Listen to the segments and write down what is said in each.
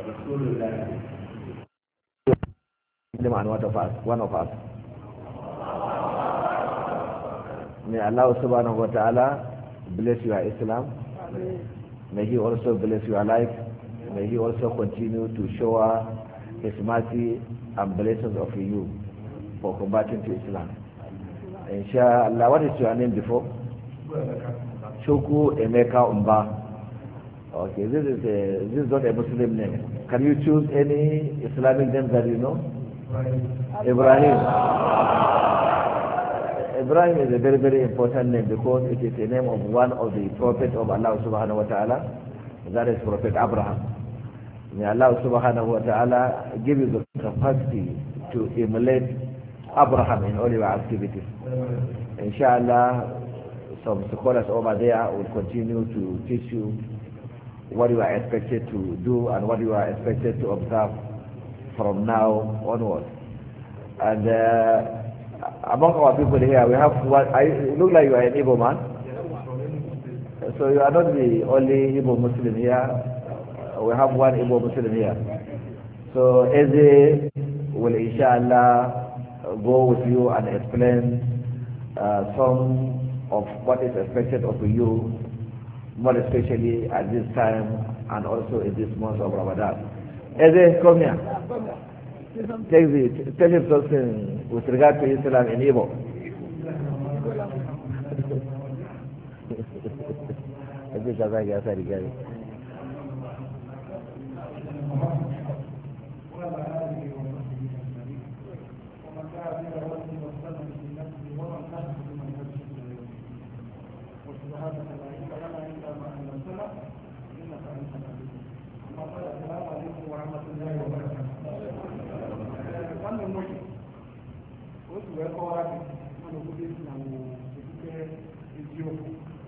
Rasulullah. Muslim and one of us, one of us. May Allah subhanahu wa ta'ala bless your Islam. May He also bless your life. May He also continue to shower His mercy and blessings of you for combating to Islam. Inshallah, what is your name before? Choku Emeka Umba. Okay, this is a, this is not a Muslim name. Can you choose any Islamic name that you know? Ibrahim. Ibrahim is a very, very important name because it is the name of one of the prophets of Allah subhanahu wa ta'ala. That is Prophet Abraham. May Allah subhanahu wa ta'ala give you the capacity to emulate Abraham in all your activities. Inshallah, some scholars over there will continue to teach you what you are expected to do and what you are expected to observe from now onwards. And uh, among our people here, we have one, I it look like you are an Igbo man. So you are not the only Igbo Muslim here. We have one Igbo Muslim here. So Eze will inshallah go with you and explain uh, some of what is expected of you, more especially at this time and also in this month of Ramadan. Eze, come here. Take the, tell him something with regard to Islam in Igbo. Eze ka zagi asa rigari. otu wee kọwara gị mana obodo esi na okpukpe eziokwu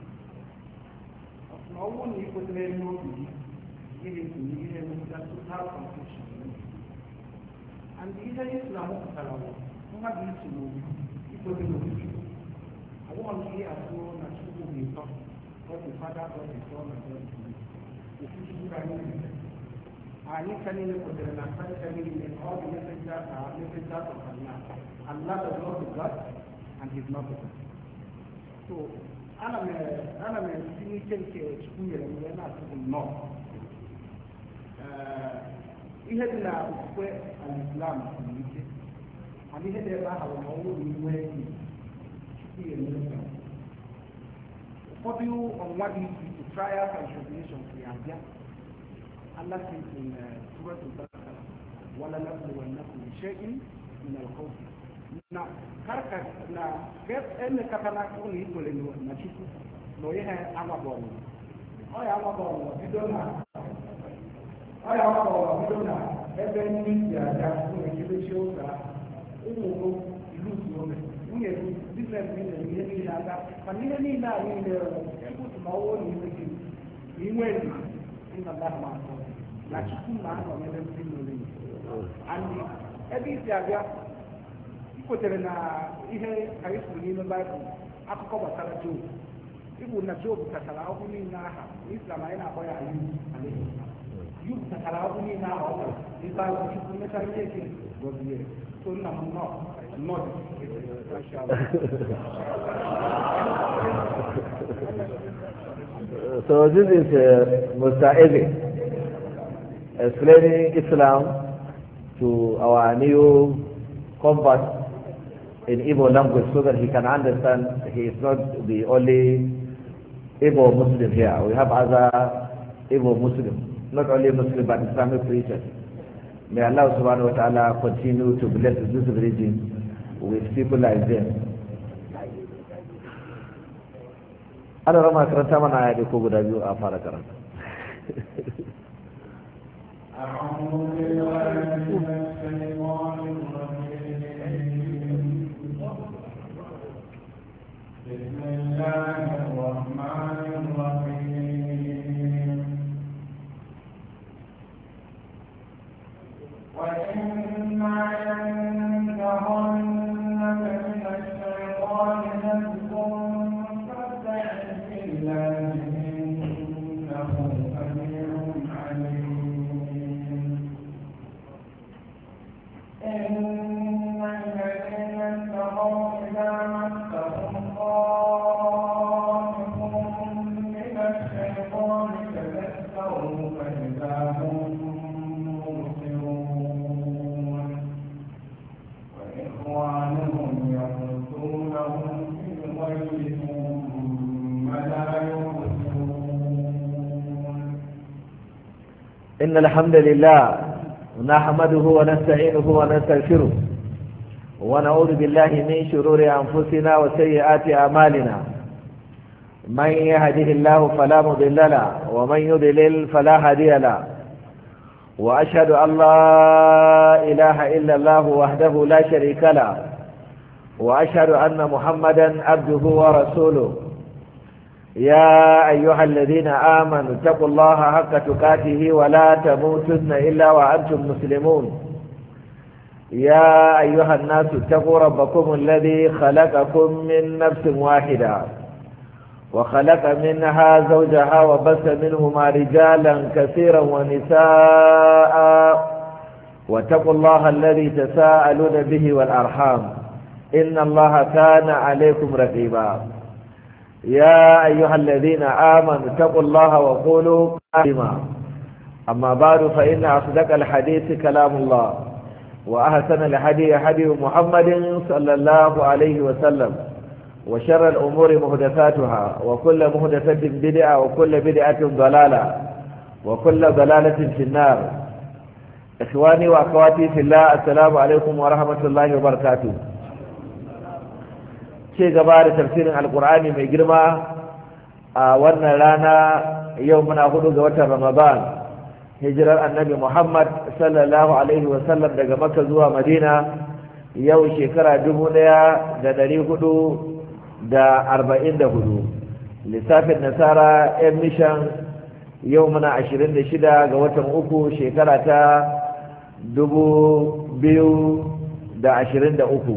na ọ bụrụ na ị kwetere n'obi gị ihe ntụnye ihe emetụta total confusion and ihe islam pụtara bụ mmadụ isi n'obi ikwete n'obi ọbụghọ na ihe atụ na chukwu bụ ịtọ God the Father, God the Son, and God the Spirit. Ofuchukwu ka anyị na-eme anyị ka niile kwetere na Kraịst niile all the messengers are messengers of Allah. Allah does not be God and He is not the God. So ana m ana m etinye ike nke Chukwu nyere m wee na-asị bụ nnọọ ihe dị na okwukwe al-Islam siri ike mana ihe dị ebe ahụ na ọnwụ na iwe enyi Chukwu ya emere ụfọdụ ọnwa dị iche iche trials and tribulations ga-abịa Allah says in uh, Surah Al-Baqarah, وَلَنَبْلُوَنَّكُمْ بِشَيْءٍ مِنَ الْخَوْفِ na karka na ene kata na ụlọ ikwere na chukwu na onye ha agbabọrọ ọ ya agbabọrọ bido na ọ ya agbabọrọ bido na ebe ndị si aja ụlọ ekebechi ụka ụmụ ilu ome nwunye biznes niile ihe niile aga mana ihe niile a niile chukwu si na ọwụ na iwe gị na inwe ezi ịnọda ma na chukwu na-anọ n'ebe ndị nwere and ebe isi abịa kwetere na ihe anyị kwuru n'ime baịbụl akụkọ gbasara job ịbụ na job tachara ahụhụ niile aha islam anyị na-akpọ ya ayu yub tachara ahụhụ niile aha ọ gara ibe ahụ chukwu mechara ihe eke gọzie so nna m nọ nnọọ So this is uh, Mr. Eze explaining Islam to our new convert in Igbo language so that he can understand he is not the only Igbo Muslim here. We have other Igbo Muslims, not only Muslim but Islamic preachers. May Allah subhanahu wa ta'ala continue to bless this region with people like them. Ana rama karanta mana aya ko guda biyu a fara karanta. أعوذ بالله من الشيطان الرجيم بسم الله الرحمن الرحيم وإما ينتهنك من الشيطان نزغ فاستعذ بالله إنه سميع عليم إذا هم مبصرون وإخوانهم يمدونهم في الغي ثم لا يبصرون إن الحمد لله نحمده ونستعينه ونستغفره ونعوذ بالله من شرور أنفسنا وسيئات أعمالنا من يهده الله فلا مضل له ومن يضلل فلا هادي له وأشهد أن لا إله إلا الله وحده لا شريك له وأشهد أن محمدا عبده ورسوله يا أيها الذين آمنوا اتقوا الله حق تقاته ولا تموتن إلا وأنتم مسلمون يا أيها الناس اتقوا ربكم الذي خلقكم من نفس واحدة وخلق منها زوجها وبث منهما رجالا كثيرا ونساء واتقوا الله الذي تساءلون به والأرحام إن الله كان عليكم رقيبا يا أيها الذين آمنوا اتقوا الله وقولوا كلمة أما بعد فإن أصدق الحديث كلام الله وأحسن الحديث حديث محمد صلى الله عليه وسلم وشر الأمور مهدثاتها وكل مهدثة بدعة وكل بدعة ضلالة وكل ضلالة في النار إخواني وأخواتي في الله السلام عليكم ورحمة الله وبركاته ce gaba da tafsirin alkur'ani mai girma a wannan rana yau muna hudu ga watan ramadan hijirar annabi muhammad sallallahu alaihi wasallam daga makka zuwa madina yau shekara dubu daya da dari hudu da arba'in da hudu lissafin nasara yan mishan yau muna ashirin da shida ga watan uku shekara ta dubu biyu da ashirin da uku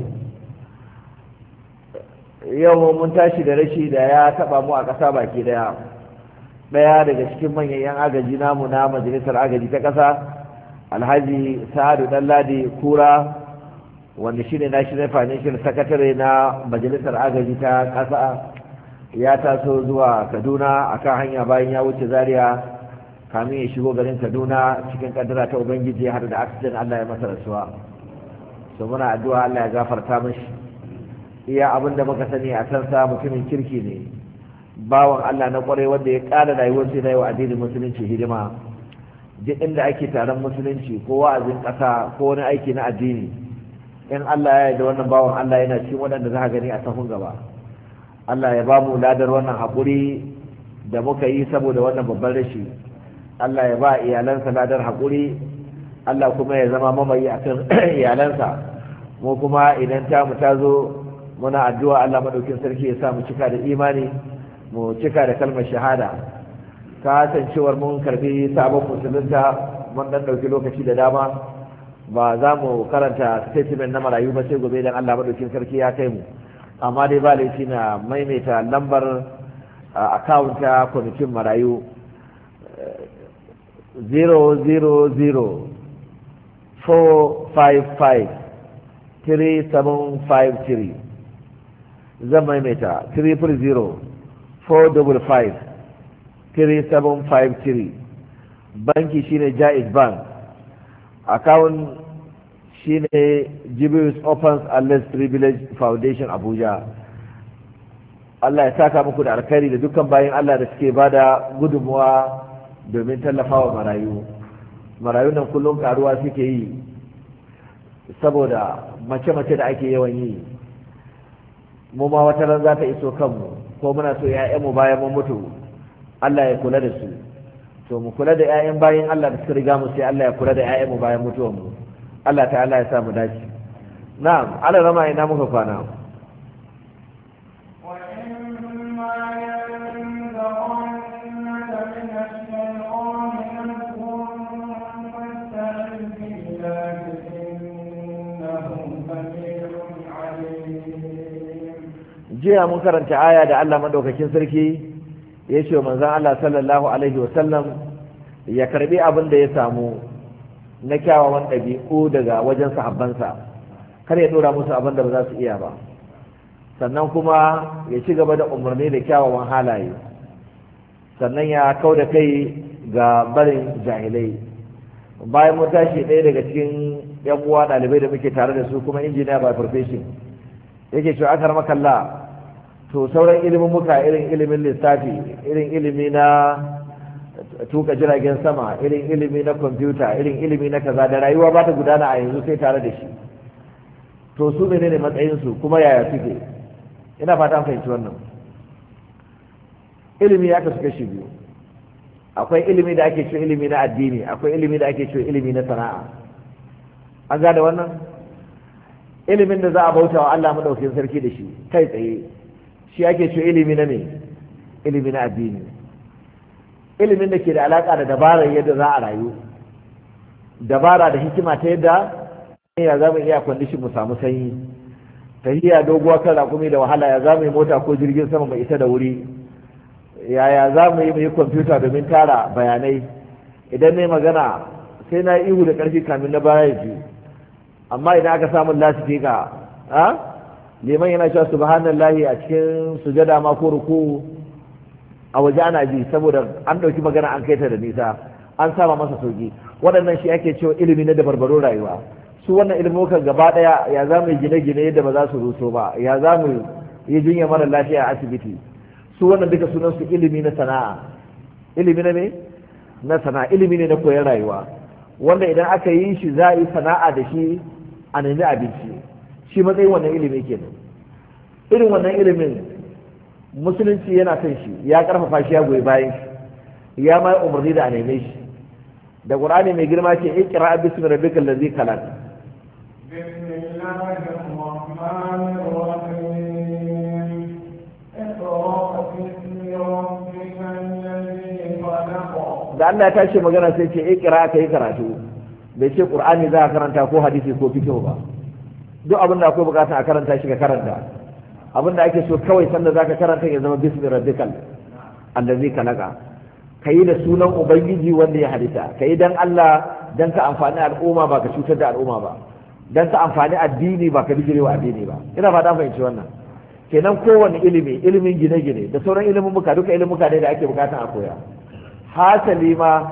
yau mun tashi da rashi da ya taba mu a ƙasa baki daya ɗaya daga cikin manyan 'yan agaji namu na majalisar agaji ta ƙasa alhaji sa'adu ɗanladi kura wanda shi ne national financial secretary na majalisar agaji ta ƙasa ya taso zuwa kaduna akan hanya bayan ya wuce zaria kamin ya shigo garin kaduna cikin kaddara ta ubangiji har da accident allah ya masa rasuwa so muna addu'a allah ya gafarta mashi iya abin da muka sani a kansa mutumin kirki ne bawan Allah na kwarai wanda ya ƙara rayuwar sai wa addinin musulunci hidima duk inda ake taron musulunci ko wa'azin ƙasa ko wani aiki na addini in Allah ya yarda wannan bawan Allah yana cikin waɗanda za ka gani a sahun gaba Allah ya ba mu ladar wannan haƙuri da muka yi saboda wannan babban rashi Allah ya ba iyalansa ladar haƙuri Allah kuma ya zama mamayi akan iyalansa mu kuma idan ta mu ta zo muna addu'a Allah madaukin sarki ya sa mu cika da imani mu cika da kalmar shahada kasancewar mun karbi sabon musulunta mun dan dauki lokaci da dama ba za mu karanta statement na marayu ba sai gobe idan Allah madaukin sarki ya kai mu amma dai ba laifi na maimaita lambar account ta kwamitin marayu 000 455 3753 zan maimaita 300-455-3753 banki shine jaiz bank account shine jibius opens unless privilege foundation abuja Allah ya saka muku da alkhairi da dukkan bayan Allah da suke bada gudunmuwa domin tallafawa marayu marayu nan kullum karuwa suke yi saboda mace-mace da ake yawan yi mu ma wata ran za ta iso kanmu ko muna so mu bayan mun mutu Allah ya kula da su to mu kula da ƴaƴan bayan Allah da suka riga mu sai Allah ya kula da mu bayan mutuwar mu Allah ta'ala ya sa mu dace na'am Allah rama ina muka kwana jiya mun karanta aya da Allah madaukakin sarki ya ce manzon Allah sallallahu alaihi wasallam ya karbi abin da ya samu na kyawawan ɗabi'u daga wajen sahabbansa kar ya dora musu abin da ba za su iya ba sannan kuma ya ci gaba da umarni da kyawawan halaye sannan ya kau da kai ga barin jahilai bayan mun tashi ɗaya daga cikin yan uwa ɗalibai da muke tare da su kuma injiniya by profession yake cewa akar makalla to sauran ilimin muka irin ilimin lissafi irin ilimi na tuka jiragen sama irin ilimi na kwamfuta irin ilimi na kaza da rayuwa ba ta gudana a yanzu sai tare da shi to su ne ne matsayinsu kuma yaya suke ina fata fahimci wannan ilimi ya kasu kashi biyu akwai ilimi da ake cewa ilimi na addini akwai ilimi da ake cewa ilimi na sana'a an gane wannan ilimin da za a bauta wa Allah madaukakin sarki da shi kai tsaye shi ake cewa ilimi na ne ilimi na addini ilimin da ke da alaka da dabarar yadda za a rayu dabara da hikima ta yadda ya za mu iya kwandishin mu samu sanyi tahiya doguwa kan rakumi da wahala ya za mu yi mota ko jirgin sama mai isa da wuri yaya za mu yi mu yi kwamfuta domin tara bayanai idan ne magana sai na ihu da ƙarfi kamin na baya ji amma idan aka samu lasifika a liman yana cewa subhanallahi a cikin sujada ma ko ruku a waje ana ji saboda an ɗauki magana an kai ta da nisa an sama masa sauki waɗannan shi ake cewa ilimi na dabarbarun rayuwa su wannan ilimukan gaba ɗaya ya za mu yi gine-gine yadda ba za su ruso ba ya za mu yi jinya mara lafiya a asibiti su wannan duka sunan su ilimi na sana'a ilimi na ne na sana'a ilimi ne na koyon rayuwa wanda idan aka yi shi za a yi sana'a da shi a nemi abinci shi matsayin wannan ilimi kenan irin wannan ilimin musulunci yana son shi ya karfafa shi ya goyi bayan shi ya ma umarni da a neme shi da qur'ani mai girma ce iqra bismi rabbikal ladzi khalaq بسم الله الرحمن الرحيم اقرأ باسم ربك الذي خلق da Allah ya tashi magana sai ce iqra ka yi karatu bai ce qur'ani za ka karanta ko hadisi ko fiqh ba duk abin da akwai bukata a karanta shi ka karanta abin da ake so kawai sanda zaka karanta ya zama bismi rabbikal allazi khalaqa kayi da sunan ubangiji wanda ya halitta kayi dan Allah dan ka amfani al'umma ba ka cutar da al'umma ba dan ka amfani addini ba ka bijirewa addini ba ina fata fahimci wannan kenan kowane ilimi ilimin gine-gine da sauran ilimin muka duka ilimin muka ne da ake bukatan a koya hasali ma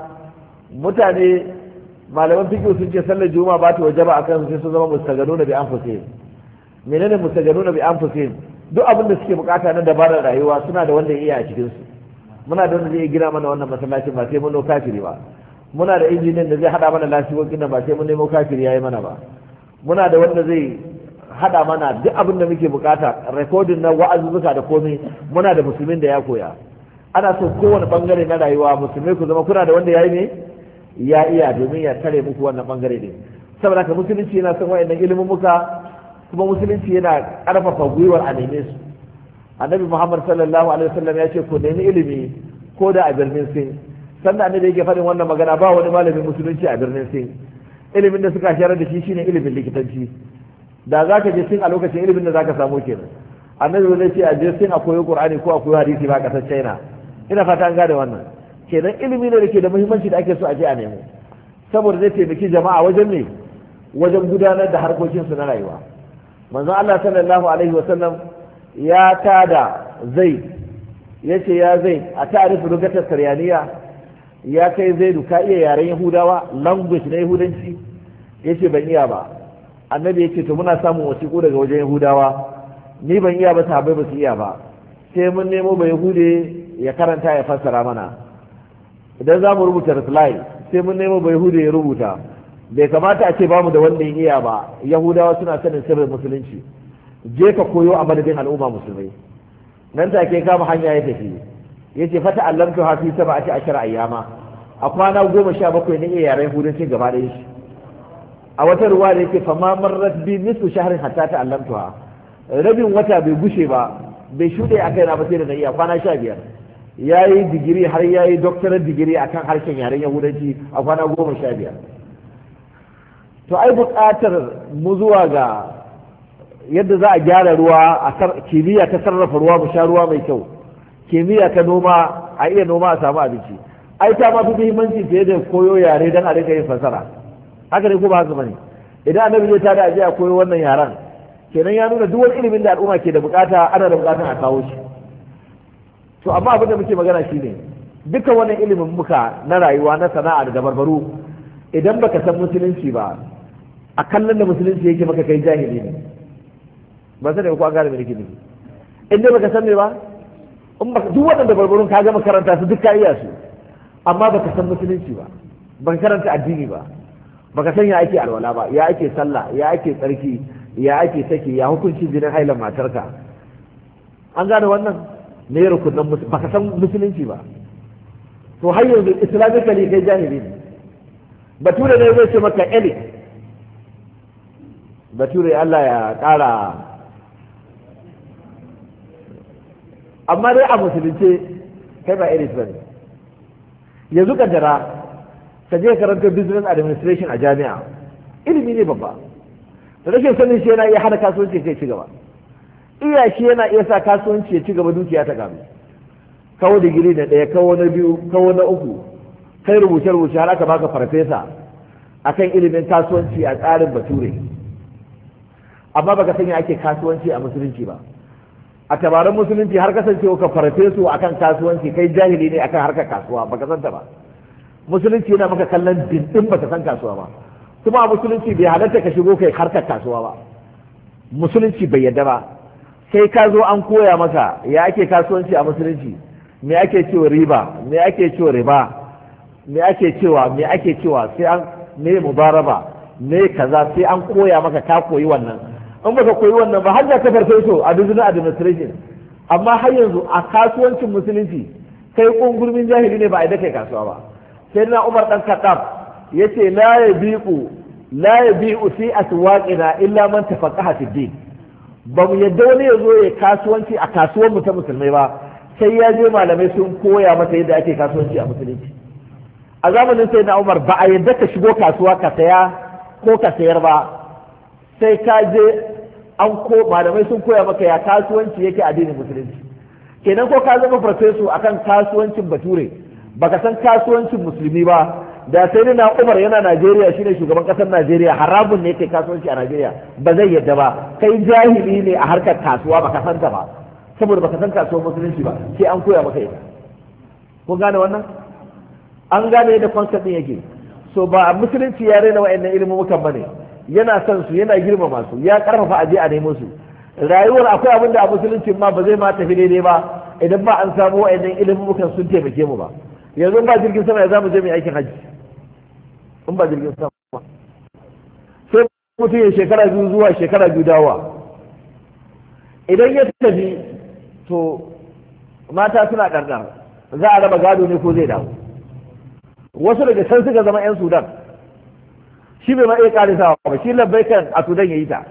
mutane malaman fiqh sun ce sallar juma'a ba ta wajaba akan su sai su zama mustaganuna bi anfusihim menene mustaganuna bi anfusihim duk abin da suke bukata na dabarar rayuwa suna da wanda ya iya a cikin su muna da wanda zai gina mana wannan masallacin ba sai mun nemo kafiri ba muna da injiniyan da zai hada mana lasifokin nan ba sai mun nemo kafiri yayi mana ba muna da wanda zai hada mana duk abin da muke bukata rekodin na wa'azuzzuka da komai muna da musulmin da ya koya ana so kowane bangare na rayuwa musulmai ku zama kuna da wanda ya yi ne ya iya domin ya tare muku wannan bangare ne saboda haka musulunci yana son wayannan ilimin muka kuma musulunci yana karfafa gwiwar a neme su annabi muhammad sallallahu alaihi wasallam ya ce ku nemi ilimi ko da a birnin sin sannan annabi yake faɗin wannan magana ba wani malamin musulunci a birnin sin ilimin da suka sharar da shi shine ilimin likitanci da za ka je sin a lokacin ilimin da za ka samu kenan annabi zai ce a je sin a koyi qur'ani ko a koyi hadisi ba kasar china ina fata an gane wannan kenan ilimi ne da ke da muhimmanci da ake so a je a nemo saboda zai taimaki jama'a wajen ne wajen gudanar da harkokinsu na rayuwa manzon Allah sallallahu alaihi wasallam ya tada zai ya ce ya zai a ta'arifu lugatar saryaniya ya kai zaidu ka iya yaren yahudawa language na yahudanci ya ce ban iya ba annabi ya ce to muna samun wasiƙu daga wajen yahudawa ni ban iya ba sahabbai ba su iya ba sai mun nemo ba yahude ya karanta ya fassara mana idan za mu rubuta reply sai mun nemo ba yahude ya rubuta bai kamata a ce bamu da wanda ya iya ba yahudawa suna sanin sirrin musulunci je ka koyo a madadin al'umma musulmai nan take kama hanya ya tafi ya ce fata allamtu hafi saba a ce ashara ayyama a kwana goma sha bakwai na iya yaren yahudancin gaba ɗaya shi a wata ruwa da yake fama marrat bi nisfu shahrin hatta ta allamtuha rabin wata bai gushe ba bai shuɗe a kai na ba sai da na iya kwana sha biyar ya yi digiri har ya yi doktorar digiri a kan harshen yaren yahudanci a kwana goma sha biyar to ai buƙatar mu zuwa ga yadda za a gyara ruwa a kimiyya ta sarrafa ruwa mu sha ruwa mai kyau kimiyya ta noma a iya noma a samu abinci ai ta ma fi muhimmanci fiye da koyo yare don a rika yin fasara haka ne ko ba haka bane idan annabi zai tada aje a koyo wannan yaran kenan ya nuna duk wani ilimin da al'umma ke da bukata ana da bukatan a kawo shi to amma abin da muke magana shine duka wani ilimin muka na rayuwa na sana'a da dabarbaru idan baka san musulunci ba a kallon da musulunci yake maka kai jahili ne ba sai da ku an gane me nake nufi in dai baka san me ba in baka duk waɗanda barbarun ka gama karanta su duk ka iya su amma baka san musulunci ba baka karanta addini ba baka san ya ake alwala ba ya ake sallah ya ake tsarki ya ake saki ya hukuncin jinin hailan matarka an gane wannan ne rukunan baka san musulunci ba to har yanzu islamically kai jahili ne bature ne zai ce maka elite bature Allah ya ƙara amma dai a musulunce kai ba elite bane yanzu kaddara ka je karanta business administration a jami'a ilimi ne babba da rashin sanin shi yana iya hana kasuwanci kai ci gaba iya shi yana iya sa kasuwanci ya ci gaba dukiya ta gaba kawo digiri na ɗaya kawo na biyu kawo na uku kai rubuce rubuce har aka baka farfesa akan ilimin kasuwanci a tsarin bature amma baka sanya ake kasuwanci a musulunci ba a tabarin musulunci har kasancewa ka farfesu akan kasuwanci kai jahili ne akan harkar kasuwa baka santa ba musulunci yana maka kallon dindin baka san kasuwa ba kuma a musulunci bai halatta ka shigo kai harkar kasuwa ba musulunci bai yadda ba sai ka zo an koya maka ya ake kasuwanci a musulunci me ake cewa riba me ake cewa riba me ake cewa me ake cewa sai an me mubaraba me kaza sai an koya maka ka koyi wannan in baka koyi wannan ba har da ka farfeso a business administration amma har yanzu a kasuwancin musulunci kai kungurmin jahili ne ba a kai kasuwa ba sai na umar dan kaddaf yace la yabiqu la yabi'u fi aswaqina illa man tafaqaha fi din ba mu yadda wani ya zo ya kasuwanci a kasuwar mu ta musulmai ba sai ya je malamai sun koya masa yadda ake kasuwanci a musulunci a zamanin sai na umar ba a yadda ka shigo kasuwa ka saya ko ka sayar ba sai ka je an ko malamai sun koya maka ya kasuwanci yake addinin musulunci kenan ko ka zama farfesu akan kasuwancin bature baka san kasuwancin musulmi ba da sai na umar yana najeriya shine shugaban kasar najeriya haramun ne yake kasuwanci a najeriya ba zai yadda ba kai jahili ne a harkar kasuwa baka san ta ba saboda baka san kasuwar musulunci ba sai an koya maka ita kun gane wannan an gane yadda concept din yake so ba musulunci ya raina wa'annan ilmumukan bane yana son su yana girmama su ya karfafa aje a nemo su rayuwar akwai abin da a musulunci ma ba zai ma tafi daidai ba idan ba an samu wa'annan ilmumukan sun taimake mu ba yanzu ba jirgin sama ya zamu je mai aikin hajji in ba jirgin sama sai mutum ya shekara biyu zuwa shekara biyu dawa idan ya tafi to mata suna ɗarɗar za a raba gado ne ko zai dawo wasu daga can suka zama 'yan sudan shi bai ma iya ƙarisawa ba shi labbai kan a sudan ya yi ta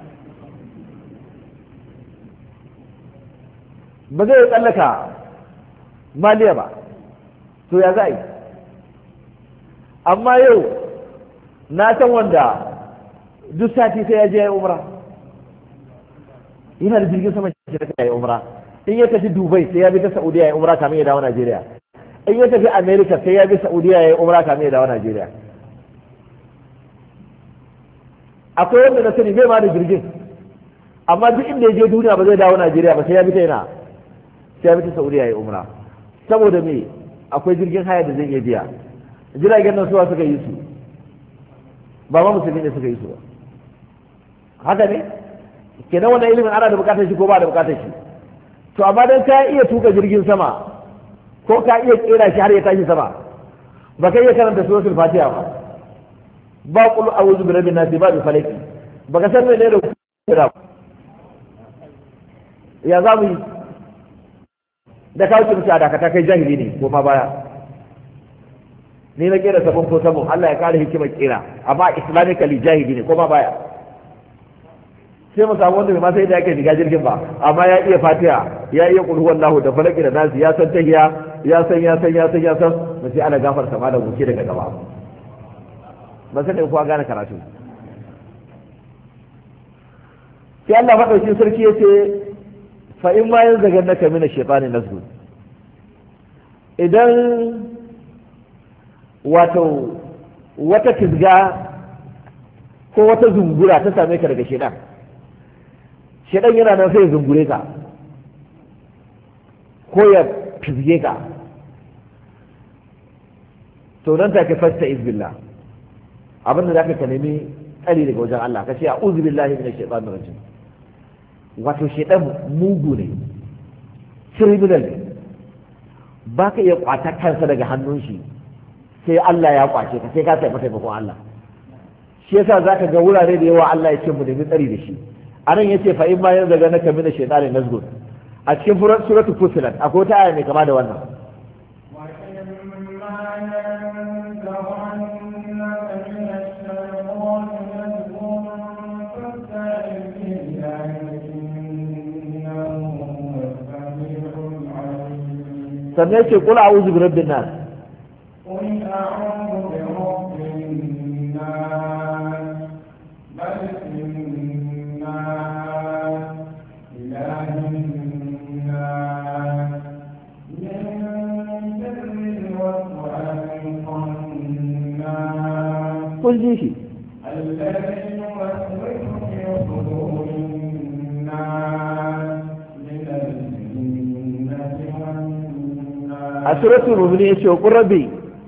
ba zai tsallaka maliya ba to ya za yi amma yau na san wanda duk sati sai ya je ya umra yana da jirgin sama shi da ya umra in ya tafi dubai sai ya bi ta saudiya ya umra kamin ya dawo najeriya in ya tafi america sai ya bi saudiya ya umra kamin ya dawo najeriya akwai wanda na sani bai ma da jirgin amma duk inda ya je duniya ba zai dawo najeriya ba sai ya bi ta yana sai ya bi ta saudiya ya umra saboda me akwai jirgin haya da zai iya biya jiragen nan suwa suka yi su ba ma musulmi ne suka yi su ba haka ne kenan wannan ilimin ana da bukatar shi ko ba da bukatar shi to amma dan ka iya tuka jirgin sama ko ka iya kera shi har ya tashi sama ba ka iya karanta suratul fatiha ba ba qul a'udhu bi rabbin nas ba bi falaki ba ka san menene kira ya za mu yi da ka wuce a dakata kai jahili ne ko ma baya ni na kera sabon ko sabon Allah ya kare hikimar kera amma islamically jahili ne ko ma baya sai mu samu wanda bai ma sai da yake shiga jirgin ba amma ya iya fatiha ya iya kulhu wallahu da falaki da nasi ya san tahiya ya san ya san ya san ya san mu sai ana gafarta ma da wuce daga gaba ba sai da kuwa gane karatu sai Allah madaukin sarki yace fa in ma yanzu daga naka mina shaytani nasbu idan wato wata tizga ko wata zungura ta same ka daga shedan shedan yana nan sai ya zungure ka ko ya fizge ka to nan take fasta izbillah abinda zaka ka nemi tsari daga wajen Allah ka ce a'udhu billahi minash shaitanir rajim wato shaitan mugu ne criminal ne ba ka iya kwata kansa daga hannun shi sai Allah ya kwace ka sai ka tafi taimakon Allah shi yasa zaka ga wurare da yawa Allah ya ce mu nemi tsari da shi anan yace fa in ma yanzu ga naka mina shaytanin nazgun a cikin suratul fusilat akwai ta aya mai kama da wannan sannan yace kula a'udhu bi rabbin nas قل أعوذ برب الناس ملك الناس إله الناس من شر الوسواس الخناس kun ji shi الذي يوسوس في صدور الناس من الجنة والناس a suratul mu'minin yace qur rabbi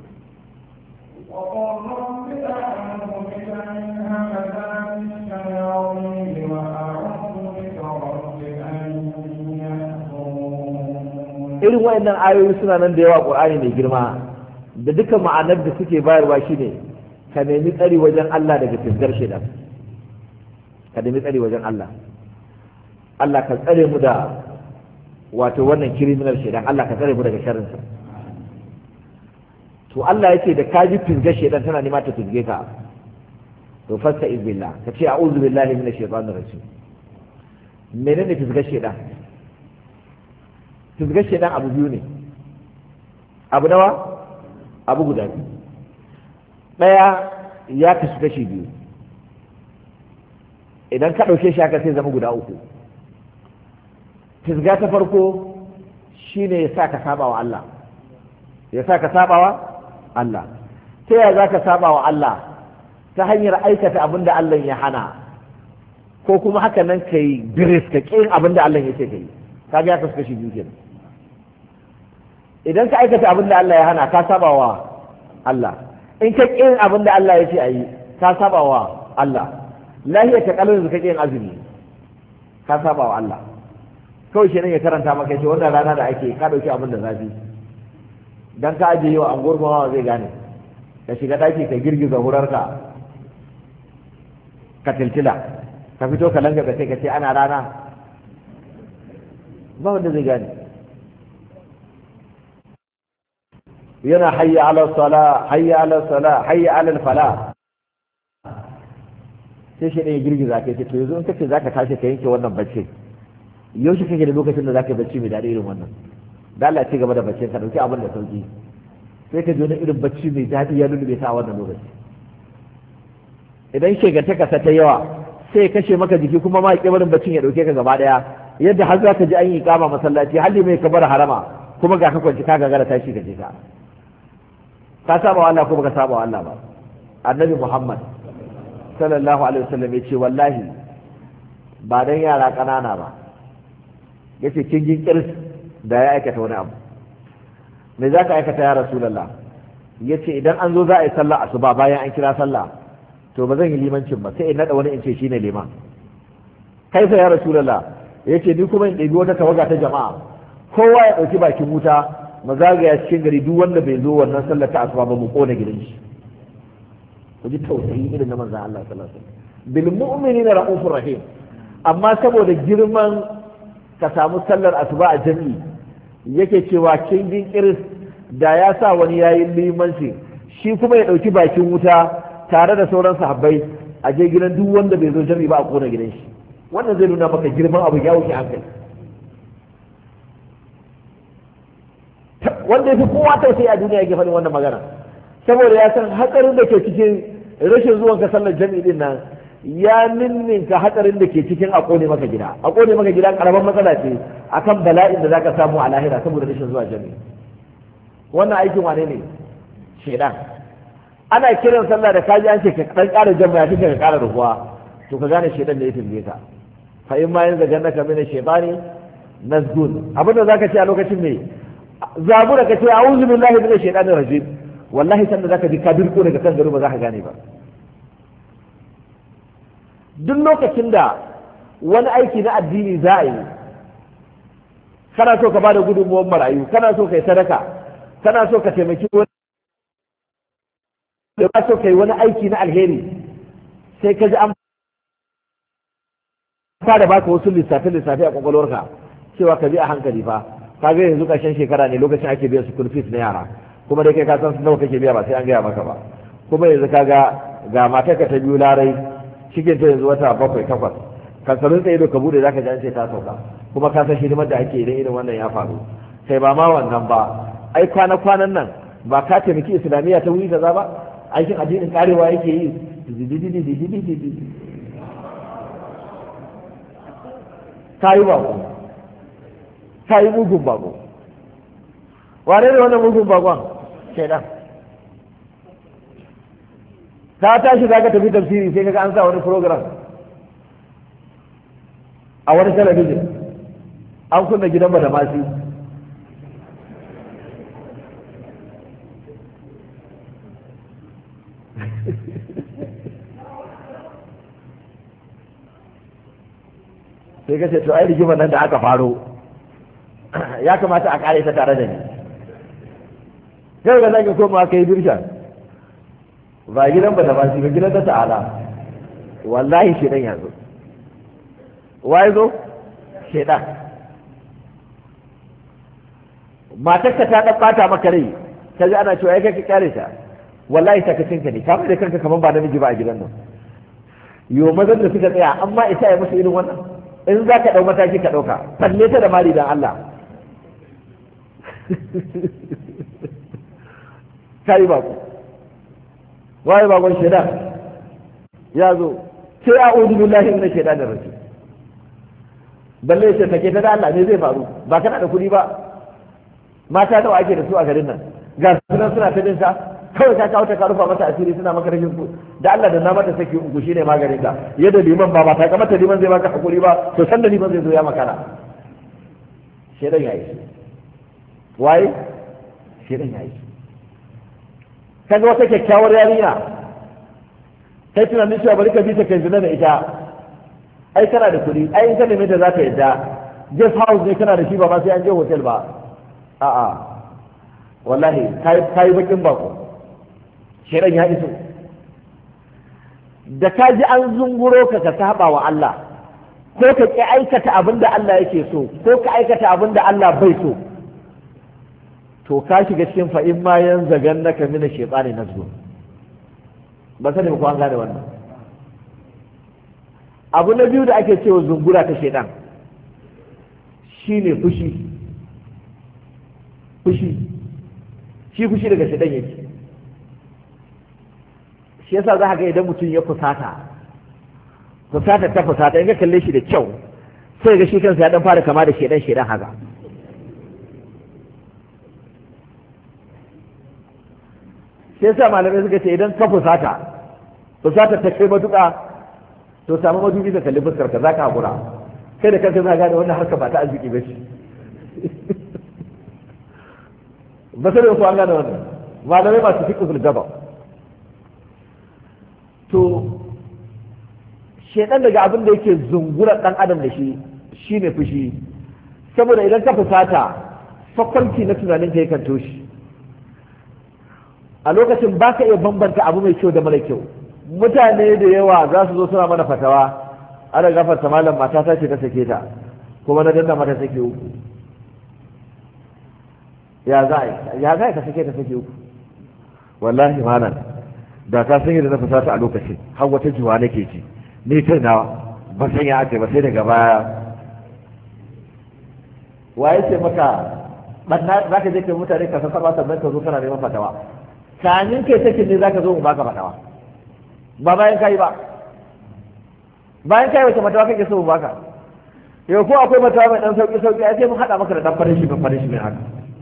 وقل رب أعوذ بك من همزات الشياطين وأعوذ بك رب أن يحضرون irin wayannan ayoyi suna nan da yawa qur'ani mai girma da duka ma'anar da suke bayarwa shine ka nemi tsari wajen Allah daga fisgar shaitan ka nemi tsari wajen Allah Allah ka tsare mu da wato wannan criminal shaitan Allah ka tsare mu daga sharrinsa to Allah yake da ka ji fisgar shaitan tana nema ta fisge ka to fasta izbillah ka ce a'udhu billahi minash shaitanir rajim menene fisgar shaitan fisgar shaitan abu biyu ne abu nawa abu guda biyu ɗaya ya kasu kashi biyu idan ka ɗauke shi haka sai zama guda uku fisga ta farko shine ya sa ka saba wa Allah ya sa ka saba wa Allah ta yaya za ka saba wa Allah ta hanyar aikata abin da Allah ya hana ko kuma haka nan ka yi biris ka ƙin abin da Allah ya ce ka yi ka ga ya kasu kashi biyu kenan idan ka aikata abin da Allah ya hana ka saba wa Allah in ka ƙin abin da Allah ya ce a yi ka saba wa Allah lahiyar ta kalin ka ƙin azumi ka saba wa Allah kawai shi ya karanta maka ce wannan rana da ake ka ɗauki abin da zafi dan ka ajiye wa anguwar mawa zai gane ka shiga ɗaki ka girgiza hurarka ka tiltila ka fito ka langa sai ka ce ana rana ba wanda zai gane yana hayya ala sala hayya ala sala hayya ala fala sai shi ne ya girgiza ka ce to yanzu in kace zaka tashi ka yanke wannan bacci yaushe kake da lokacin da zaka yi bacci mai daɗi irin wannan da Allah ci gaba da baccin ka dauki abin da sauki sai ka ji wani irin bacci mai daɗi ya lulluɓe ta a wannan lokaci idan shegantaka ta yawa sai kashe maka jiki kuma ma barin baccin ya dauke ka gaba daya yadda har za ka ji an yi kama masallaci halli mai kabar harama kuma ga ka kwanci ka gagara tashi ka je ka ka saba wa Allah ko baka saba wa Allah ba annabi Muhammad sallallahu alaihi wasallam ya ce wallahi ba dan yara kanana ba yace kin jin kirs da ya aikata wani abu me za ka aikata ya rasulullah yace idan an zo za a yi sallah asuba bayan an kira sallah to ba zan yi limancin ba sai in nada wani in ce shine liman kai fa ya rasulullah yace ni kuma in ɗebi wata tawaga ta jama'a kowa ya ɗauki bakin wuta mu zagaya cikin gari duk wanda bai zo wannan sallar ta asuba ba mu kona gidan shi ku ji tausayi irin na manzon Allah sallallahu alaihi wasallam bil mu'minina raufur rahim amma saboda girman ka samu sallar asuba a jami'i yake cewa kin jin kiris da ya sa wani yayi limanci shi kuma ya ɗauki bakin wuta tare da sauran sahabbai a je gidan duk wanda bai zo jami'i ba a kona gidan shi wannan zai nuna maka girman abu ya wuce hankali wanda ya fi kowa tausayi a duniya yake faɗin wannan magana saboda ya san hatsarin da ke cikin rashin zuwan ka sallar jami'i din nan ya ninninka hatsarin da ke cikin a kone maka gida a kone maka gida karamar matsala ce akan bala'in da zaka samu a lahira saboda rashin zuwa jami'i wannan aikin wane ne shedan ana kiran sallah da kaji an ce ka dan ƙara jama'a kike ka ƙara rubuwa to ka gane shedan da ya tilbe ka fa in ma yanzu ganna ka mina shaytani nazgun abinda zaka ce a lokacin me zabura ka ce a'udhu billahi minash shaitanir rajim wallahi sanda zaka ji ka dirko daga kan garo ba za ka gane ba duk lokacin da wani aiki na addini za a yi kana so ka bada gudunmuwar marayu kana so ka yi sadaka kana so ka taimaki wani da ba so ka yi wani aiki na alheri sai ka ji an fara baka wasu lissafe lissafe a kwakwalwarka cewa ka bi a hankali fa ka ga yanzu ƙarshen shekara ne lokacin ake biyan school fees na yara kuma da kai ka san nawa kake biya ba sai an gaya maka ba kuma yanzu ka ga ga matarka ta biyu larai cikin ta yanzu wata bakwai takwas kansarin tsaye da ka bude zaka ji an ce ta sauka kuma ka san hidimar da ake idan irin wannan ya faru kai ba ma wannan ba ai kwana kwanan nan ba ka taimaki islamiyya ta wuri kaza ba aikin addinin karewa yake yi ta yi bako ta yi mugun bako wane ne wannan mugun bakon shaidan ta tashi za ka tafi tafsiri sai kaga an sa wani program a wani talabijin an kunna gidan da masu sai ka ce to ai rigimar nan da aka faro ya kamata a kare ta tare da ni kai ga zaki koma kai dirshan ba gidan ba da ba shi ba gidan ta ta'ala wallahi shedan ya zo wai zo shedan matarka ta dan bata maka rai ta ji ana cewa ai kai ka kyale ta wallahi ta kacin ka ne ka da kanka kaman ba namiji ba a gidan nan yo mazan da suka tsaya amma isa ya musu irin wannan in za ka ɗau mataki ka ɗauka falle ta da mali dan Allah ka yi bako waye bakon shaidan ya zo sai a udu billahi inna shaidan da rajim balle ce take ta da Allah ne zai faru ba kana da kuɗi ba mata nawa ake da su a garin nan ga sunan suna ta bin sa kawai ka kawo ta ka rufa mata asiri suna maka rashin su da Allah da na mata saki uku shine maganin ka yadda liman ba ba ta kamata liman zai baka hakuri ba to san da liman zai zo ya makara shedan yayi waye shedan yayi kaga wata kyakkyawar yarinya kai tunanin cewa bari ka bi ta kai zina da ita ai kana da kuɗi ai in ka neme ta za ta yadda guest house ne kana da shi ba ma sai an je hotel ba a'a wallahi kai bakin bako shaidan ya iso da ka ji an zunguro ka ka saba wa Allah ko ka ki aikata abin da Allah yake so ko ka aikata abin da Allah bai so to ka shiga cikin fa in ma yan zagan naka mina shaytani nazgu ba sani ba ko an gane wannan abu na biyu da ake cewa zungura ta shaidan shine fushi fushi shi fushi daga shaidan yake shi yasa za ka ga idan mutum ya fusata fusata ta fusata in ka kalle shi da kyau sai ga shi kansa ya dan fara kama da shedan shedan haka shi yasa malamai suka ce idan ka fusata fusata ta kai matuƙa to samu madubi ka kalli fuskar ka zaka hakura kai da kanka za ka gane wannan harka ba ta arziki ba ce ba sai da ku an gane wannan malamai masu fiqhul jabal to shedan daga abin da yake zungura dan adam da shi shine fushi saboda idan ka fusata fakwanci na tunanin ka yakan toshi a lokacin ba ka iya bambanta abu mai kyau da mara kyau mutane da yawa za su zo suna mana fatawa ana gafarta malam mata ta ce ta sake ta kuma na danna mata sake uku ya za ya za ka sake ta sake uku wallahi malam da ka san yadda na fusata a lokacin har wata juwa nake ji ni kai na ba san ya ake ba sai daga baya waye ce maka banna za ka je kai mutane ka san saba sannan ka zo kana neman fatawa kanin kai take ne za ka zo mu baka fatawa ba bayan kai ba bayan kai wace fatawa kake so mu baka yau ko akwai fatawa mai dan sauki sauki ai sai mu hada maka da dan farin shi ban farin shi mai haka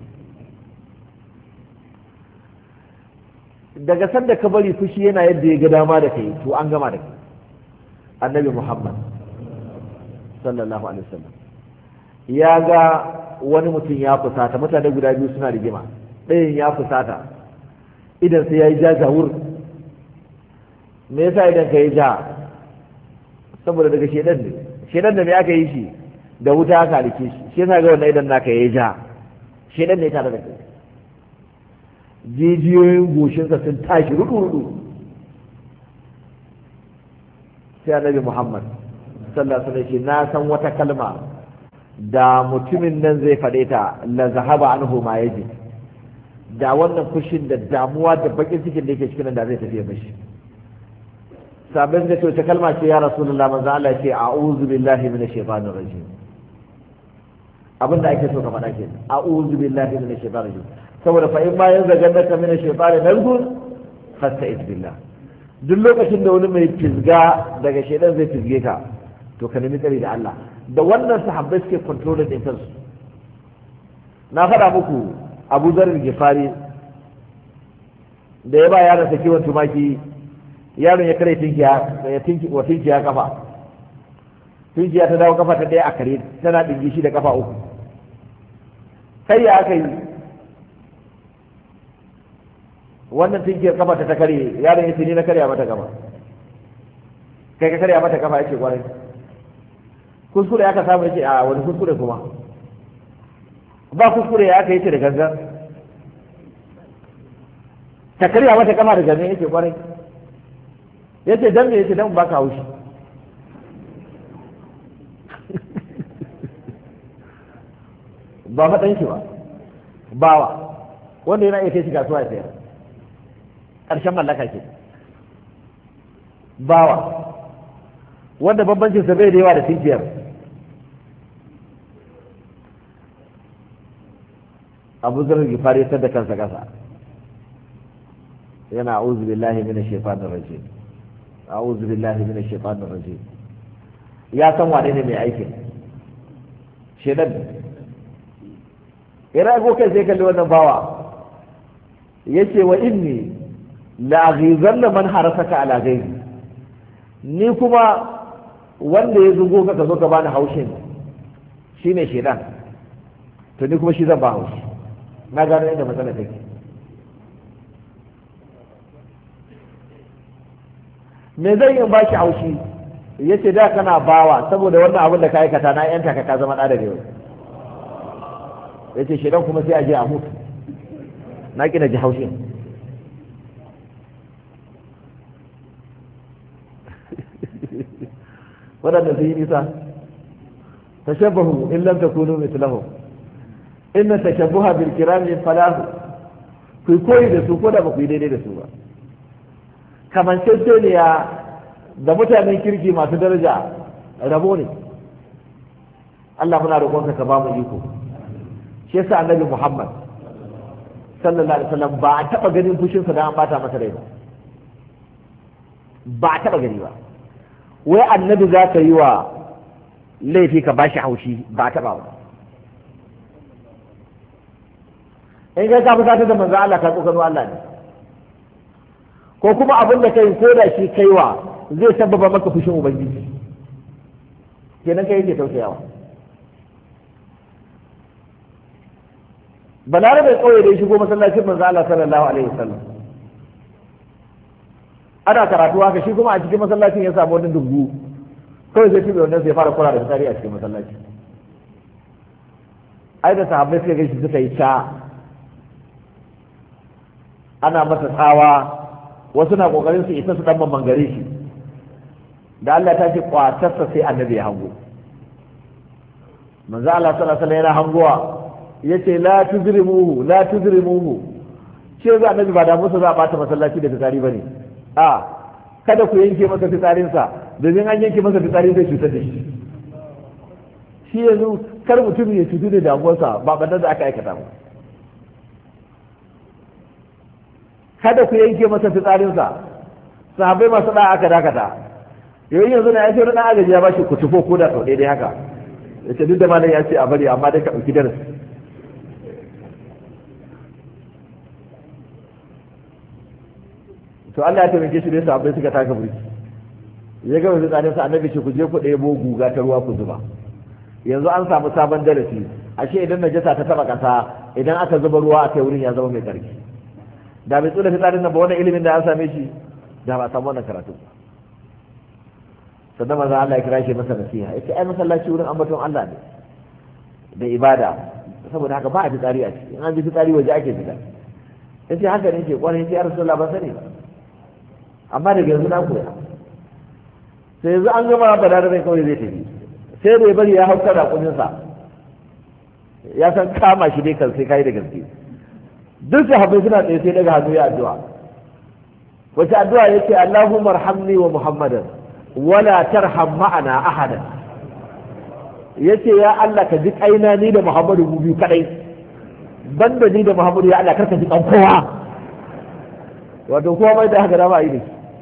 daga sanda ka bari fushi yana yadda ya ga dama da kai to an gama da kai annabi muhammad sallallahu alaihi wasallam ya ga wani mutum ya fusata mutane guda biyu suna rigima ɗayan ya fusata idan sai ya yi ja jawur me yasa idan ka yi ja saboda daga shedan ne shedan da me aka yi shi da wuta aka halice shi shi yasa ga wannan idan naka yi ja shedan ne tare da kai jijiyoyin goshinsa sun tashi rudu-rudu sai annabi muhammad sallallahu alaihi wasallam na san wata kalma da mutumin nan zai faɗe ta la zahaba anhu ma yaji da wannan fushin da damuwa da bakin cikin da yake cikin nan da zai tafiya mashi sabin da ce kalma ce ya rasulullah manzo Allah ya ce a'udhu billahi minash shaitanir rajim abin da ake so ka faɗa ke a'udhu billahi minash shaitanir rajim saboda fa in ma yanzu gannaka minash shaitanir nazgun fasta'iz billah duk lokacin da wani mai fisga daga shaidan zai fisge ka to ka nemi tsari da Allah da wannan sahabbai suke controlling din kansu na faɗa muku Abu Zarar Gifari da ya ba yaron sa kiwon tumaki yaron ya kare tinkiya ya tinki wa tinkiya kafa tinkiya ta dawo kafa ta daya a kare tana dingi shi da kafa uku kai ya aka yi wannan tinkiyar kafa ta ta kare yaron ya ce ni na karya mata kafa kai ka karya mata kafa yace kwarai kuskure aka samu yace a wani kuskure kuma ba kuskure ya aka yace da gangan ta karya mata kafa da gangan yace kwarai yace dan me yace dan baka haushi ba faɗan shi ba bawa wanda yana iya kai shi kasuwa ya sayar ƙarshen mallaka ke bawa wanda bambancin sa bai da yawa da tinkiyar abu zarar gifari ya da kansa kasa yana a'udhu billahi minash shaitanir rajim a'udhu billahi minash shaitanir rajim ya san wane ne mai aikin shedan ya rago kai sai kalli wannan bawa yace wa inni la'aghizanna man harasaka ala ghairi ni kuma wanda ya zugo ka ka zo ka bani haushin shine shedan to ni kuma shi zan ba haushi na gano inda matsala take me zai yi ba shi haushi yace da kana bawa saboda wannan abin da ka aikata na yanta ka ka zama da da yau yace shedan kuma sai a je a mutu na kina ji haushin waɗanda sun yi nisa tashabbahu in lam takunu mithlahum inna tashabbuha bil kirami falahu ku koyi da su ko da ba ku yi daidai da su ba kamanceceniya da mutanen kirki masu daraja rabo ne Allah muna roƙonka ka ba mu iko shi yasa annabi Muhammad sallallahu alaihi wasallam ba a taba ganin fushinsa da an bata masa rai ba ba a taba gani ba wai annabi za ka yi wa laifi ka bashi haushi ba a taba ba in kai ka fusatar da manzo Allah ka tsokano Allah ne ko kuma abin da kai ko da shi kaiwa zai sababa maka fushin ubangiji kenan kai yake tausayawa balarabe kauye da ya shigo masallacin manzo Allah sallallahu alaihi wasallam ana karatu haka shi kuma a cikin masallacin ya samu wani dubu kawai zai tube wannan sai fara kura da tsari a cikin masallaci ai da sahabbai suka gaishe suka yi ta ana masa tsawa wasu na kokarin su isa su dan mangare shi da Allah ta ce kwatarsa sai annabi ya hango manzo Allah sallallahu alaihi wasallam yana hangowa yace la tuzrimuhu la tuzrimuhu shi ga annabi ba da musu za a bata masallaci da fitsari bane a kada ku yanke masa fitsarin sa domin an yanke masa fitsari zai cutar da shi shi yanzu kar mutum ya cutu da damuwarsa ba bandan da aka aikata ba kada ku yanke masa fitsarin sa sahabbai masu da aka dakata yau yanzu na ya ce wani agaji ya bashi ku tufo ko da sau daidai haka yace duk da malam ya ce a bari amma dai ka ɗauki darasi to Allah ya taimake shi da yasa abai suka taka burki ya ga wani tsarin sa annabi ce ku je ku ɗebo guga ta ruwa ku zuba yanzu an samu sabon darasi ashe idan najasa ta taba kasa idan aka zuba ruwa a kai wurin ya zama mai tsarki da bai tsula fitsarin nan ba wannan ilimin da an same shi da ba a samu wannan karatu ba sannan maza Allah ya kira shi masa nasiha yace ai masallaci wurin ambaton Allah ne da ibada saboda haka ba a fitsari a ciki in an ji fitsari waje ake fita yace haka ne ke kwarai sai ya rasulullah ba sani ba amma daga yanzu na koya sai yanzu an gama ba da rai kawai zai tafi sai da ya bari ya hauka da kuninsa ya san kama shi dai kan sai kai da gaske duk sahabbai suna tsaye sai daga hannu ya addu'a wace addu'a yace Allahumma arhamni wa Muhammadan wala tarham ma'ana ahada yace ya Allah ka ji kaina ni da Muhammadu mu biyu kadai banda ni da Muhammadu ya Allah karka ji kan kowa wato kowa mai da haka da ba yi ne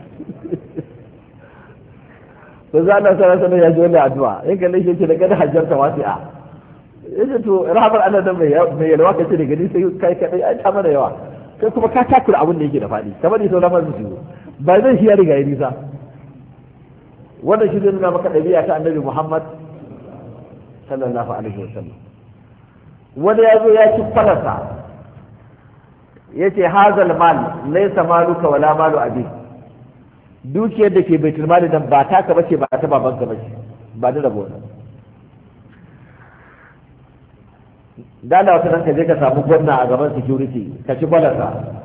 to za Allah sallallahu alaihi ya ji wannan addu'a in kalle shi ce da kada hajjarta wasi'a yace to rahmar Allah dan mai mai yalwa kace da gani sai kai kadai ai ta mana yawa kai kuma ka takura abin da yake da fadi kamar ni sauran masu su ba zai shi ya riga ya nisa wannan shi zai nuna maka ɗabi'a ta annabi Muhammad sallallahu alaihi wasallam wani ya zo ya ci falasa ya ce hazal mal laisa maluka wala malu abi dukiyar da ke baitul mali nan ba taka bace ba ta babanka bace ba da rabo da da wata nan ka je ka samu gwamna a gaban security ka ci falasa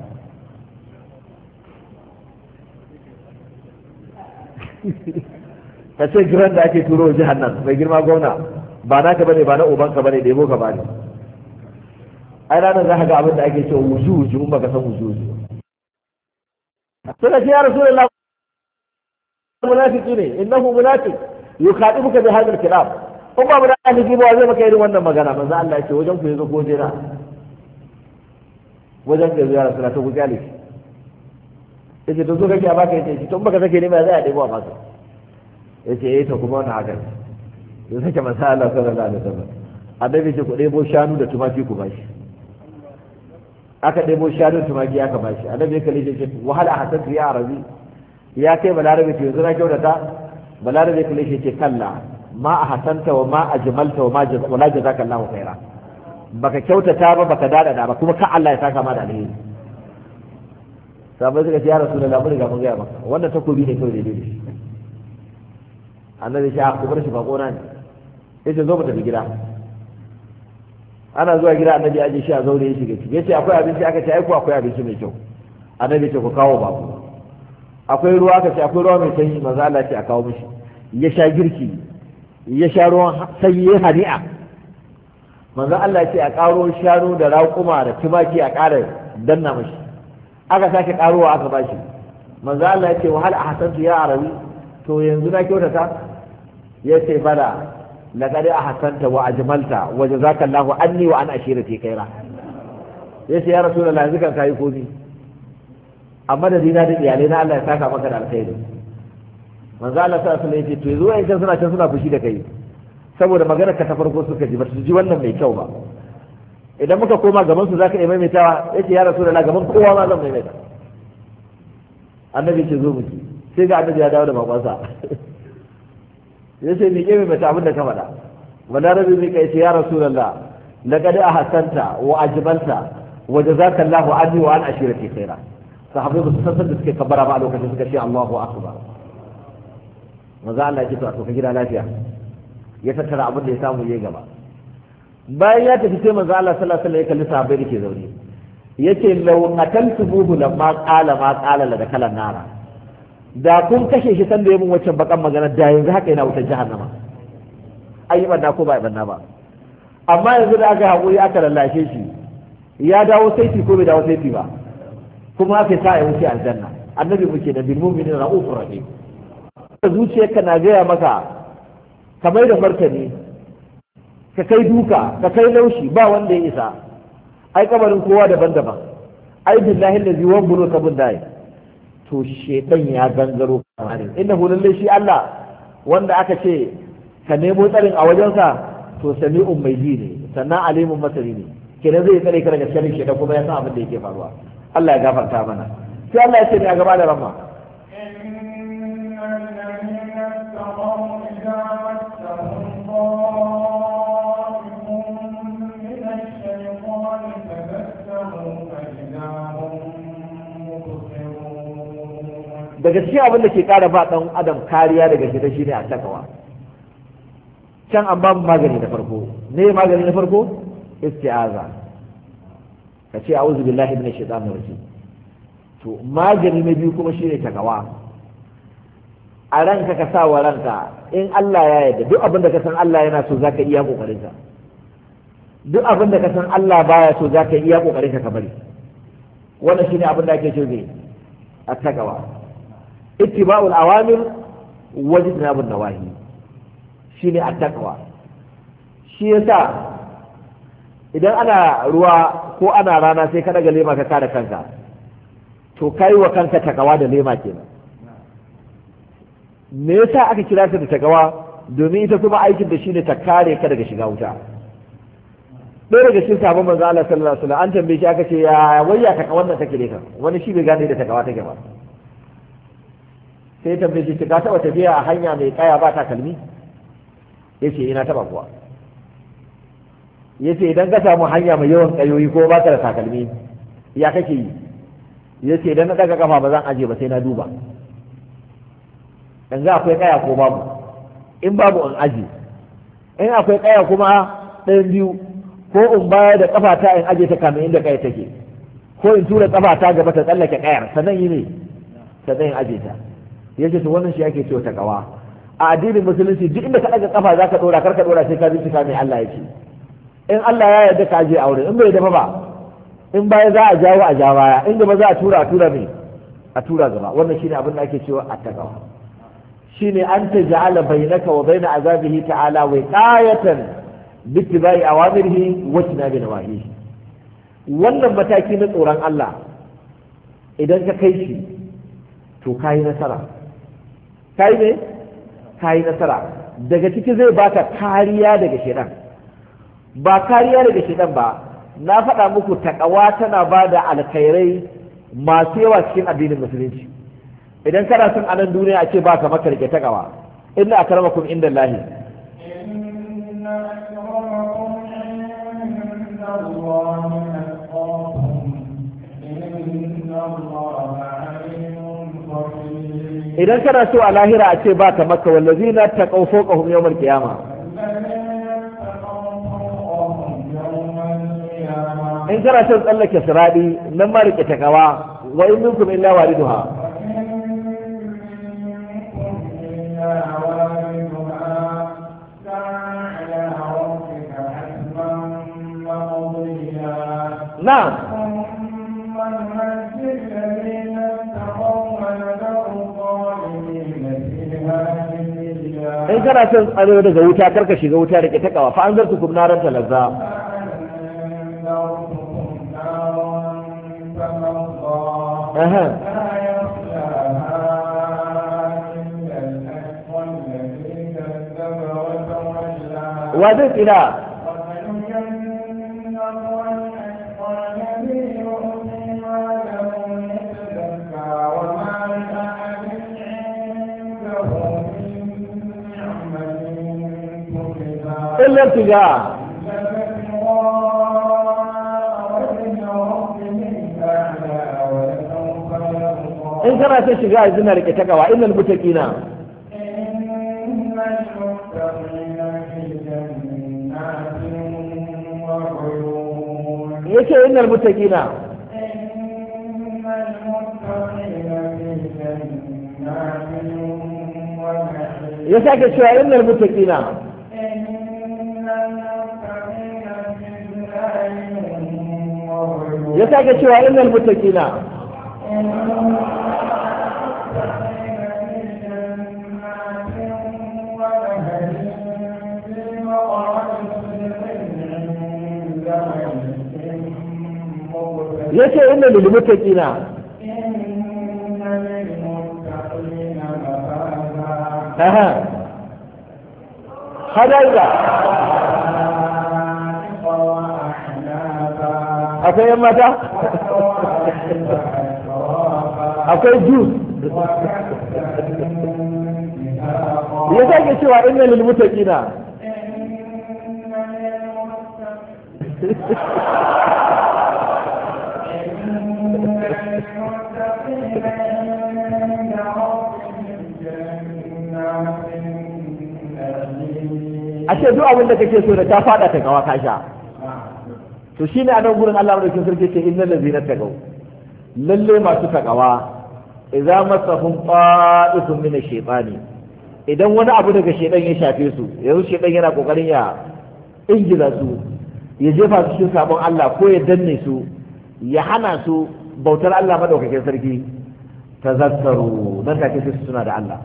ka ce giran da ake turo jihar nan mai girma gwamna ba naka bane ba na ubanka bane da yabo ka bane ai ranar za ka ga abin da ake cewa wuju wuju in baka san wuju wuju suka ce ya rasulullah munafiki ne innahu munafiq yukhadibuka bi hadha al-kalam kun ba munafiki ba zai maka irin wannan magana manzo Allah ya ce wajen ku yazo ko jira wajen ka ya rasulullah to ku kyale yace to zo kake a baka yace to baka sake ne ba zai a debo a baka yace eh to kuma wannan haka ya sake manzo Allah sallallahu alaihi wasallam annabi ce ku ɗebo shanu da tumaki ku bashi aka ɗebo shanu da tumaki aka bashi annabi ya kalle ce wahala a hasan ya arabi ya kai balarabe ce yanzu na kyautata balarabe kalle shi ce kalla ma a hasanta wa ma a jimalta wa ma wala jazaka Allah khaira baka kyautata ba baka dada ba kuma ka Allah ya saka ma da alheri sabai suka ce ya rasulullahi mun riga mun ga maka wannan takobi ne kawai daidai shi annabi shi a kubar shi bako na ne yace zo mu tafi gida ana zuwa gida annabi aje shi a zaure ya shiga ciki yace akwai abinci aka ce ai ko akwai abinci mai kyau annabi ce ku kawo ba ku akwai ruwa aka ce akwai ruwa mai sanyi manzo Allah ce a kawo mishi ya sha girki ya sha ruwan sanyi ya hani'a manzo Allah ce a karo shanu da raƙuma da tumaki a ƙara danna mishi aka sake karowa aka bashi manzo Allah ya ce wahal ahsantu ya arabi to yanzu na kyautata ya ce bala laqad ahsanta wa ajmalta wa jazakallahu anni wa an ashirati khaira yace ya rasulullahi yanzu kan kai komi amma da dina da iyalai na Allah ya saka maka da alkhairi manzo Allah sallallahu alaihi wasallam yace to yanzu wai kan suna can suna fushi da kai saboda magana ka ta farko suka ji ba su ji wannan mai kyau ba idan muka koma gaban su zaka iya maimaitawa yace ya rasulullahi gaban kowa ma zan maimaita annabi ce zo miki sai ga annabi ya dawo da bakonsa ya ce mi mai mata abin da ka faɗa balarabi mi kai ce ya rasulullah laqad ahsanta wa ajmalta wa jazakallahu anni wa an ashirati khaira sahabbai ba su san da suke kabbara ba a lokacin suka ce Allahu akbar manzo Allah ya ce to a ka gida lafiya ya tattara abin da ya samu yayi gaba bayan ya tafi sai manzo Allah sallallahu alaihi wasallam ya kalli sahabbai da ke zaune yace law qataltumuhu lamma qala ma qala la dakala nara da kun kashe shi sanda ya mun waccan bakan magana da yanzu haka yana wutar jahannama ai yi banna ko ba banna ba amma yanzu da aka haƙuri aka lallashe shi ya dawo saiti ko bai dawo saiti ba kuma aka sa ya wuce aljanna annabi muke da bil mu'minin ra'ufur rahim zuciyarka na gaya maka ka mai da martani ka kai duka ka kai laushi ba wanda ya isa ai kabarin kowa daban-daban ai billahi allazi wanbulu kabun dai to shedan ya gangaro kamar innahu lalle shi Allah wanda aka ce ka nemo tsarin a wajensa to sami'un mai ji ne sannan alimun masari ne kenan zai tsare ka daga sharrin shedan kuma ya san abin da yake faruwa Allah ya gafarta mana sai Allah ya ce ne a gaba da ramma daga cikin abin da ke ƙara ba ɗan adam kariya daga shi shine a takawa can an babu magani na farko ne magani na farko isti'aza ka ce a'udhu billahi minash shaitanir rajim to magani na biyu kuma shine takawa a ranka ka sa wa ranka in Allah ya yarda duk abin da ka san Allah yana so zaka iya kokarin ka duk abin da ka san Allah baya so zaka iya kokarin ka ka bari wannan shine abin da ake ce zai at-taqwa ittiba'ul awamir wa ijtinabun nawahi shine at-taqwa shi yasa idan ana ruwa ko ana rana sai ka daga lema ka kare kanka to kai wa kanka takawa da lema kenan me yasa aka kira ta da takawa domin ita kuma aikin da shine ta kare ka daga shiga wuta ɗaya daga cikin sabon manzo Allah sallallahu alaihi wasallam an tambaye shi aka ce ya wayya takawa wannan take ne kan wani shi bai gane da takawa take ba sai ya tambaye shi ka taba tafiya a hanya mai kaya ba takalmi yace ina taba kuwa yace idan ka samu hanya mai yawan kayoyi ko ba ka da takalmi ya kake yi yace idan na daga kafa ba zan aje ba sai na duba yanzu akwai kaya ko babu in babu in aji in akwai kaya kuma ɗayan biyu ko in baya da kafa ta in aje ta kamin inda kaya take ko in tura kafa ta gaba ta tsallake kayar sannan yi ne sannan in aje ta yace to wannan shi ake cewa ta kawa a addinin musulunci duk inda ka daga kafa zaka dora karka dora sai ka bincika mai Allah ya ce in Allah ya yarda ka aje aure in bai dafa ba in baya za a jawo a ja baya in gaba za a tura a tura mai a tura gaba wannan shine abin da ake cewa attaqwa shine an taj'ala bainaka wa baina azabihi ta'ala wiqayatan bittibai awamirihi wa tinabi nawahihi wannan mataki na tsoron Allah idan ka kai shi to kayi nasara kayi ne kayi nasara daga ciki zai baka kariya daga shedan ba kariya daga shedan ba na faɗa muku takawa tana ba da alkhairai masu yawa cikin addinin musulunci idan kana son anan duniya a ce ba ka maka rike takawa inna akramakum inda lahi idan kana so a lahira a ce ba ka maka wallazina taqaw fawqahum yawmal qiyamah in kana son tsallake siradi nan ma rike takawa wa in minkum illa wariduha na'am in kana son tsaro daga wuta karka shiga wuta rike takawa fa an zartu kum naran talazza أها وذلك إلى إلا ابتغاء in kana son shiga a zina rike takawa innal muttaqina yace innal muttaqina ya sake cewa innal muttaqina ya sake cewa innal muttaqina yace inna lil muttaqina aha hadaida akwai yan mata akwai jus ya sake cewa inna lil muttaqina a ce duk abin da kake so da ta fada ta gawa ka sha to shine a nan gurin Allah madaukakin sarki ce innal ladzina tagaw lalle masu takawa idza masahum qa'ifun min ash-shaytani idan wani abu daga shaytan ya shafe su yanzu shaytan yana kokarin ya ingiza su ya jefa su cikin sabon Allah ko ya danne su ya hana su bautar Allah madaukakin sarki tazakkaru nan take su suna da Allah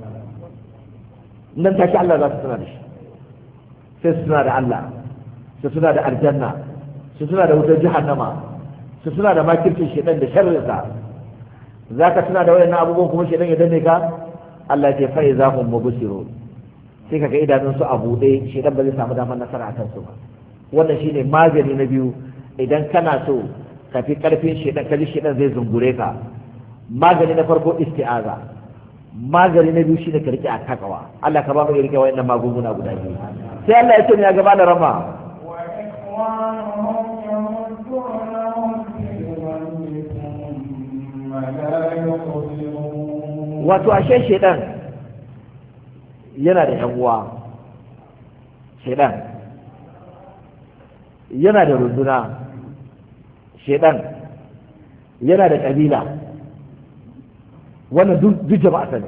nan take Allah za su suna da shi sai su suna da Allah su suna da aljanna su suna da wutar jahannama su suna da makircin shedan da sharrinsa za ka tuna da wayannan abubuwan kuma shedan ya danne ka Allah ce fa iza hum mubsirun sai kaga idanun su a buɗe shedan ba zai samu damar nasara a kansu ba wannan shine magani na biyu idan kana so ka fi karfin shedan kaji shedan zai zungure ka magani na farko isti'aza magani na biyu shine ka rike a takawa Allah ka ba mu rike wayannan magunguna guda biyu sai Allah ya ce ne ya gaba da rama وإخوانهم يمدونهم في الغي ثم لا يقدرون wato ashe shedan yana da yan uwa shedan yana da runduna shedan yana da kabila wannan duk duk jama'a sani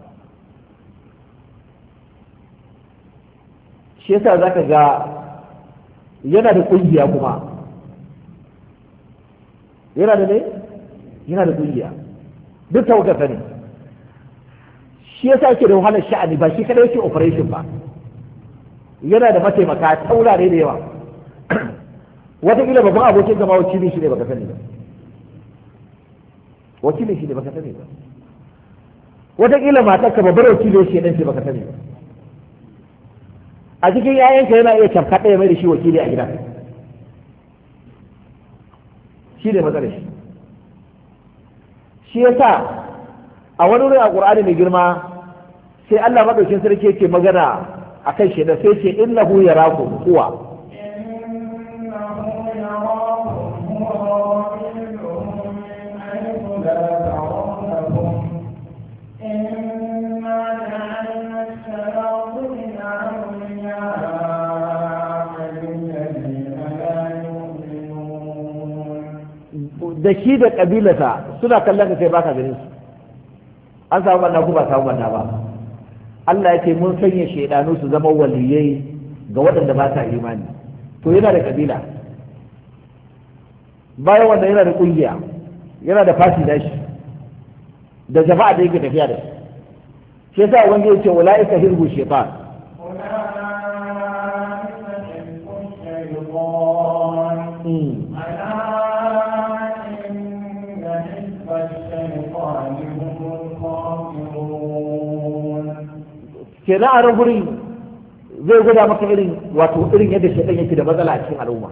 shi yasa zaka ga yana da kungiya kuma yana da ne yana da kungiya duk tawagarsa ne shi yasa yake da wahalar sha'ani ba shi kada yake operation ba yana da mataimaka taurare da yawa wataƙila babban abokin zama wakilin shi ne baka sani ba wakilin shi ne baka sani ba wataƙila matarka babbar wakilin shi ne baka sani ba a cikin yayanka yana iya cafka ɗaya mai da shi wakili a gida shi ne matsalar shi shi yasa a wani wurin a ƙur'ani mai girma sai Allah maɗaukin sarki yake magana a kan shi da sai ce innahu yarakum huwa إنه يراكم هو وقبيله من حيث لا ترونهم إنا جعلنا الشياطين أولياء للذين لا يؤمنون da shi da ƙabilarsa suna kallon ka sai baka ganin su an samu manna ko ba samu manna ba Allah ya ce mun sanya shaidanu su zama waliyai ga waɗanda ba sa imani to yana da ƙabila bayan wanda yana da ƙungiya yana da fati da shi da jama'a da yake tafiya da shi shi yasa wanda ya ce wala'ika hirbu shaitan أولئك حزب الشيطان ألا إن حزب الشيطان هم الخاسرون kenan a nan gurin zai gwada maka irin wato irin yadda shaitan yake da matsala a cikin al'umma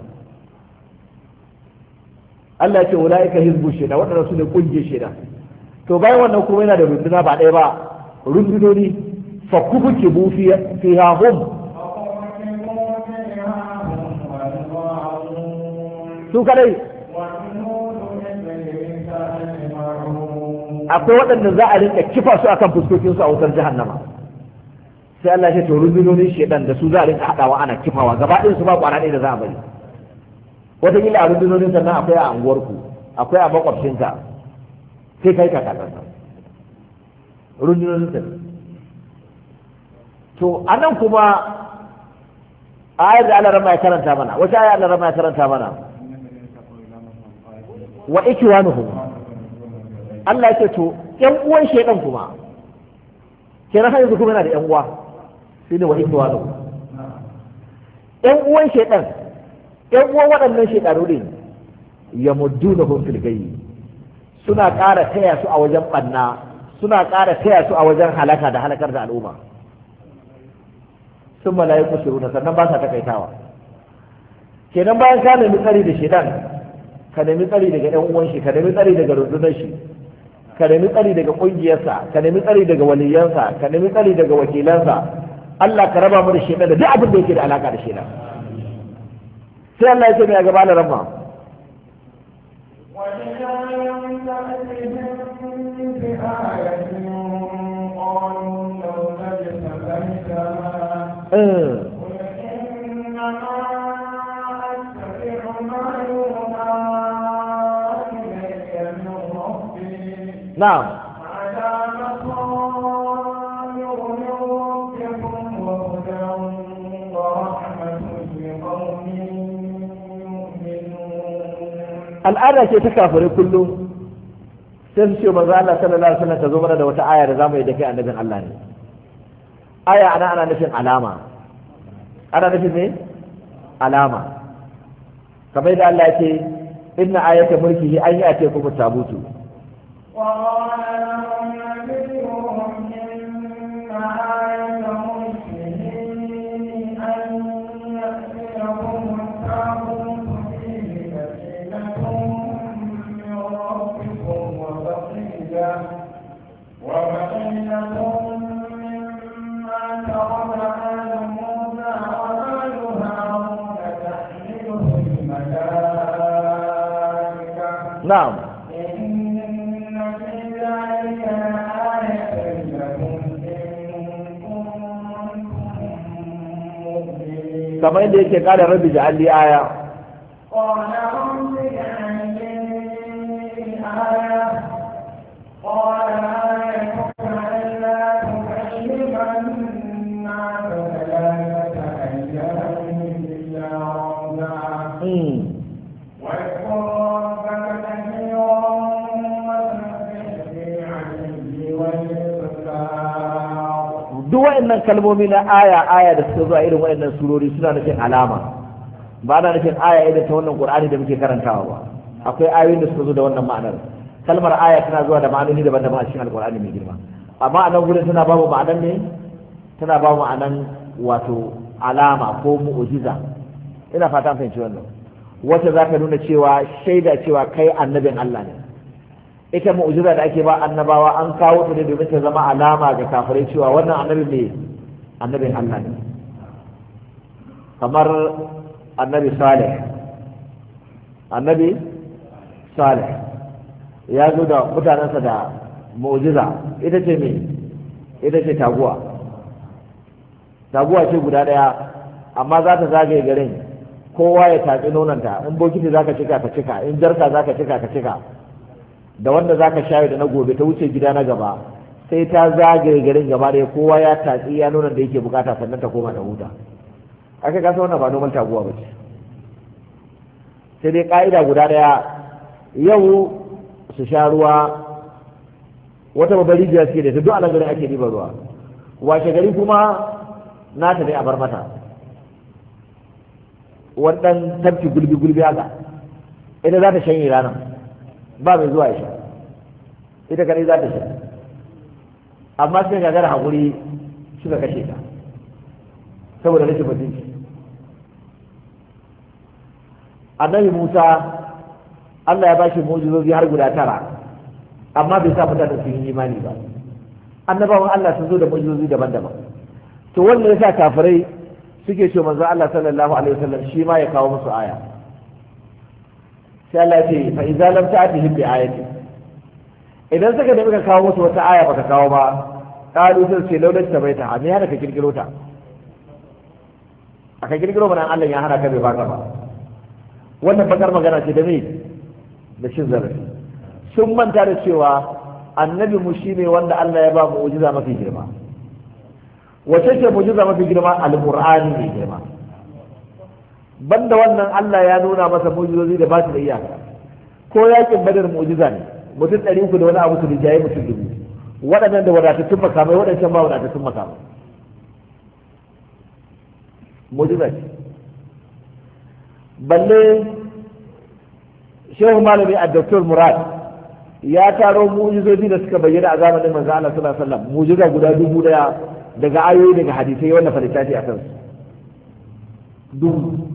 Allah ya ce ulaika hizbu shaitan waɗanda su ne kungiyar shaitan to bayan wannan kuma yana da runduna ba ɗaya ba rundunoni fa kubuke bu fiha hum فأرسلوا فيها هم والغاوون su kadai وجنود إبليس أجمعون akwai waɗanda za a rinka kifa su akan fuskokinsu a wutar jahannama sai Allah ya ce to rundunonin shaitan da su za a rinka haɗawa ana kifawa gaba ɗayan su ba kwana ɗaya da za a bari wataƙila a rundunonin sannan akwai a anguwarku akwai a makwabcinka sai kai ka kakansa rundunonin sannan to a nan kuma ayar da Allah rama ya karanta mana wata ayar Allah rama ya karanta mana wa ikiwanuhum Allah ya ce to ƴan uwan shaidan kuma kenan har yanzu kuma yana da ƴan uwa shi ne wa ikiwanuhum ƴan uwan shaidan ƴan uwan waɗannan shaidanu ne ya muddu na fil gayyi suna ƙara taya su a wajen ɓanna suna ƙara taya su a wajen halaka da halakar da al'umma sun mala'iku shiruna sannan ba sa takaitawa kenan bayan ka nemi tsari da shaidan ka nemi tsari daga ɗan uwan shi ka nemi tsari daga rundunar shi ka nemi tsari daga ƙungiyarsa ka nemi tsari daga waliyansa ka nemi tsari daga wakilansa Allah ka raba mu da shaidan da duk abin da yake da alaka da shaidan sai Allah ya ce mai gaba da ramma وإذا لم تأتهم بآية قالوا لو اجتبيتها Eh, قل na'am al'ada ce ta kafirai kullum sai su ce manzo Allah sallallahu alaihi wasallam ka zo mana da wata aya da zamu yi da kai annabin Allah ne aya ana ana nufin alama ana nufin ne alama kamar da Allah ya ce inna ayata mulkihi an yi ate kuma tabutu نعم kamar yadda yake kada rabbi ja'alli aya قال رب اجعل لي آية قال آيتك ألا تكلم الناس ثلاثة أيام إلا رمزا Mm. واذكر ربك كثيرا وسبح بالعشي والإبكار duk wa'annan kalmomi na aya aya da suka zuwa irin wa'annan surori suna nufin alama ba na nufin aya irin ta wannan qur'ani da muke karantawa ba akwai ayoyin da suka zo da wannan ma'anar kalmar aya tana zuwa da ma'anoni daban-daban a cikin alqur'ani mai girma amma a nan gurin tana ba mu ma'anan ne tana ba mu ma'anan wato alama ko mu'jiza ina fata an fahimci wannan wacce za ka nuna cewa shaida cewa kai annabin Allah ne ita mu'jiza da ake ba annabawa an kawo ta ne domin ta zama alama ga kafirai cewa wannan annabi ne annabin Allah ne kamar annabi Saleh annabi Saleh ya zo da mutanensa da mu'jiza ita ce me ita ce taguwa taguwa ce guda ɗaya amma za ta zagaye garin kowa ya tatsi nonanta in bokiti za ka cika ka cika in jarka za ka cika ka cika da wanda za ka shayo da na gobe ta wuce gida na gaba sai ta zagaye garin gaba ɗaya kowa ya tatsi ya nonon da yake bukata sannan ta koma da huta aka kasa wannan ba noman taguwa ba ce sai dai ka'ida guda ɗaya yau su sha ruwa wata babbar rijiya suke da ta duk a nan garin ake ɗiban ruwa washe gari kuma nata ne a bar mata wannan tafki gulbi gulbi haka ita za ta shanye ranar ba mai zuwa ya sha ita kadai za ta sha amma sai gagara haƙuri suka kashe ta saboda rashin mutunci annabi musa allah ya bashi mujizozi har guda tara amma bai sa mutane su yi imani ba annabawan allah sun zo da mujizozi daban-daban to wanda ya sa kafirai suke ce manzo allah sallallahu alaihi wasallam shi ma ya kawo musu aya sai Allah ya ce fa idza lam ta'tihim bi ayati idan suka nemi ka kawo musu wata aya baka kawo ba qalu sai ce laulat tabaita me hana ka kirkiro ta aka kirkiro mana Allah ya hana ka bai baka ba wannan bakar magana ce da me da shin zarafi sun manta da cewa annabi mu shine wanda Allah ya ba mu mu'jiza mafi girma wace ce mu'jiza mafi girma alqur'ani ne girma banda wannan Allah ya nuna masa mu'jizozi da ba su da iyaka ko yakin badar mu'jiza ne mutum ɗari uku da wani abu su rijaye mutum dubu waɗannan da wadatattun makamai waɗancan ba wadatattun makamai mu'jiza ce balle shehu malami a doktor murad ya taro mu'jizozi da suka bayyana a zamanin manzo Allah sallallahu alaihi wasallam mu'jiza guda dubu daya daga ayoyi daga hadisai wanda falitafi a kansu dubu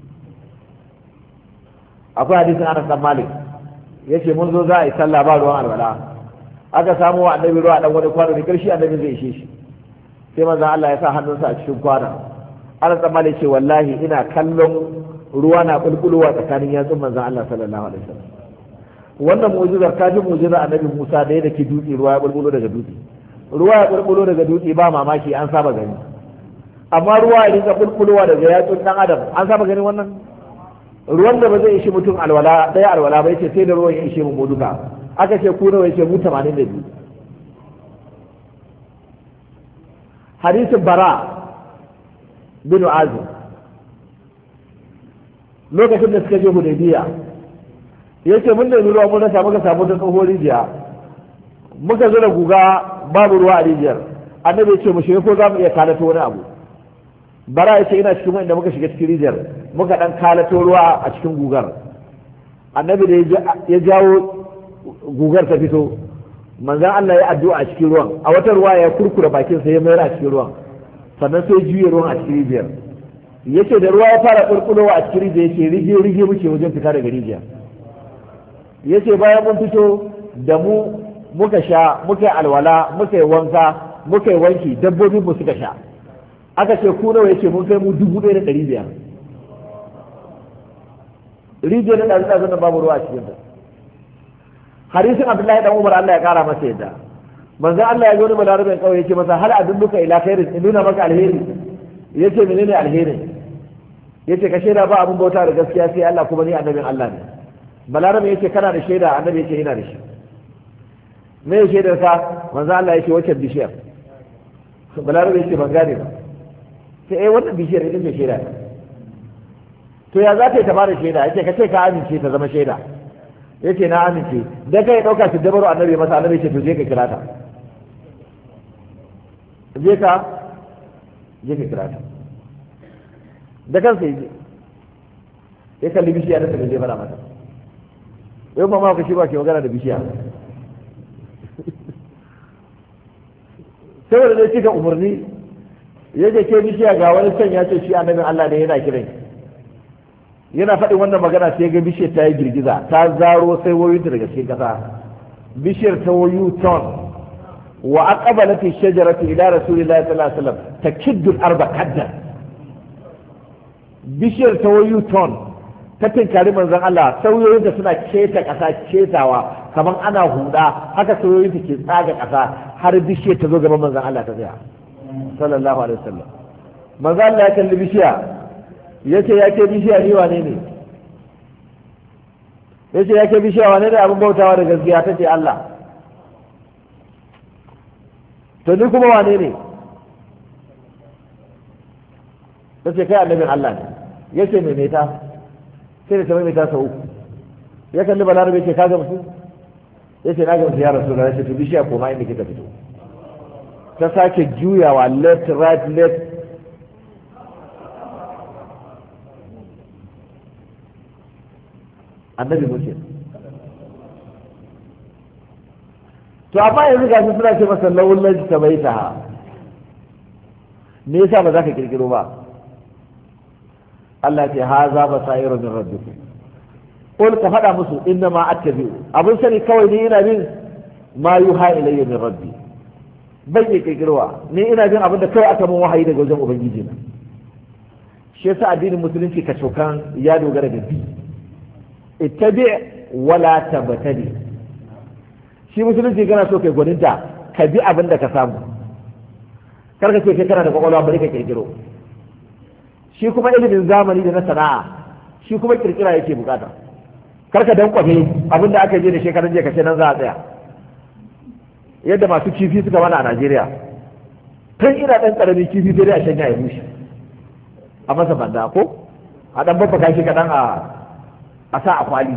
akwai hadisin Anas dan Malik yace mun zo za a yi sallah ba ruwan alwala aka samu wa annabi ruwa dan wani kwano da karshe annabi zai ishe shi sai manzo Allah ya sa hannunsa a cikin kwanon Anas dan Malik ce wallahi ina kallon ruwa na bulbulowa tsakanin yatsun manzo Allah sallallahu alaihi wasallam wannan mu'jizar ta ji mu'jizar annabi Musa da yake dutse ruwa ya bulbulo daga dutse ruwa ya bulbulo daga dutse ba mamaki an saba gani amma ruwa ya dinga bulbulowa daga yatsun dan adam an saba gani wannan ruwan da ba zai ishi mutum alwala ɗaya alwala ba yace sai da ruwan ya ishe mu duka aka ce ku nawa yake mu 82 hadisin bara bin azim lokacin da suka je hudaybiya yace mun nemi ruwa mun rasa muka samu ta tsohon rijiya muka zura guga babu ruwa a rijiyar annabi ya ce mu shiga ko za mu iya kalato wani abu bara ya ce ina cikin wanda muka shiga cikin rijiyar muka dan kalato ruwa a cikin gugar annabi da ya jawo gugar ta fito manzan Allah ya addu'a a cikin ruwan a wata ruwa ya kurkura bakin sa ya mayar a cikin ruwan sannan sai juye ruwan a cikin rijiyar yace da ruwa ya fara kurkurowa a cikin rijiyar yace rige rige muke wajen fita daga rijiyar yace bayan mun fito da mu muka sha muka yi alwala muka yi wanka muka yi wanki dabbobin mu suka sha aka ce ku nawa yace mun kai mu dubu ɗaya da ɗari biyar rijiyar da ɗazu ɗazu babu ruwa a cikin ta hadisin abdullahi dan umar Allah ya kara masa yadda manzo Allah ya zo wani balarabin kawai yace masa hal adulluka ila khairin in nuna maka alheri yace menene alheri yace ka shaida ba abun bauta da gaskiya sai Allah kuma ni annabin Allah ne balarabin yace kana da shaida annabi yace ina da shi me ya shaidar ka manzo Allah yace wacce bishiyar balarabin yace ban gane ba sai eh wannan bishiyar ita ce shaida to ya za ta yi ta bada shaida yace ka ce ka amince ta zama shaida yace na amince da kai dauka su dabaru annabi masa annabi ce to je ka kira ta je ka je ka kira ta da kansa yaje ya kalli bishiya da ta je fara mata yau ma ma ka shi ba ke magana da bishiya saboda dai cika umarni yaje ke bishiya ga wani can ya ce shi annabin Allah ne yana kiran yana faɗin wannan magana sai ga bishiyar ta yi girgiza ta zaro sai wayoyinta daga cikin ƙasa bishiyar ta wayu ton wa aqbalat ash-shajaratu ila rasulillahi sallallahu alaihi wasallam takiddu al-arba kaddan bishiyar ta wayu ton ta tinkari manzon Allah sauyoyinta suna keta ƙasa ketawa kamar ana huda haka sauyoyinta ke tsaga ƙasa har bishiyar ta zo gaban manzon Allah ta tsaya sallallahu alaihi wasallam manzon Allah ya kalli bishiya ya ce ya ke bishiya ni wane ne ya ce ya ke bishiya wane ne abin bautawa da gaskiya ta ce Allah to ni kuma wane ne ta ce kai annabin Allah ne ya ce mai meta sai da ta mai sau uku ya kalli balarabe ce ka gamsu ya ce na gamsu ya rasu da rashin to bishiya koma inda kika fito ta sake juyawa left right left annabi muke to amma yanzu ga su suna ce masa lawulan ta bai ta me yasa ba za ka kirkiro ba Allah ce ha za ba sa'iru min rabbikum qul ka faɗa musu inna ma attabi'u abun sani kawai ni ina bin ma yuha ilayya min rabbi bai iya kirkirowa ni ina bin abin da kawai aka mun wahayi daga wajen ubangiji na shi yasa addinin musulunci ka cokan ya dogara da bi ittabi wala tabtadi shi musulunci kana so kai gwaninta ka bi abin da ka samu kar ka ce kai kana da kwakwalwa bari ka kirkiro shi kuma ilimin zamani da na sana'a shi kuma kirkira yake bukata kar ka dan kwafe abin da aka je da shekaran jiya ka ce nan za a tsaya yadda masu kifi suka mana a Najeriya tun ina dan karamin kifi sai dai a shanya ya bushe a masa banda ko a dan babbaka shi kadan a a sa a kwali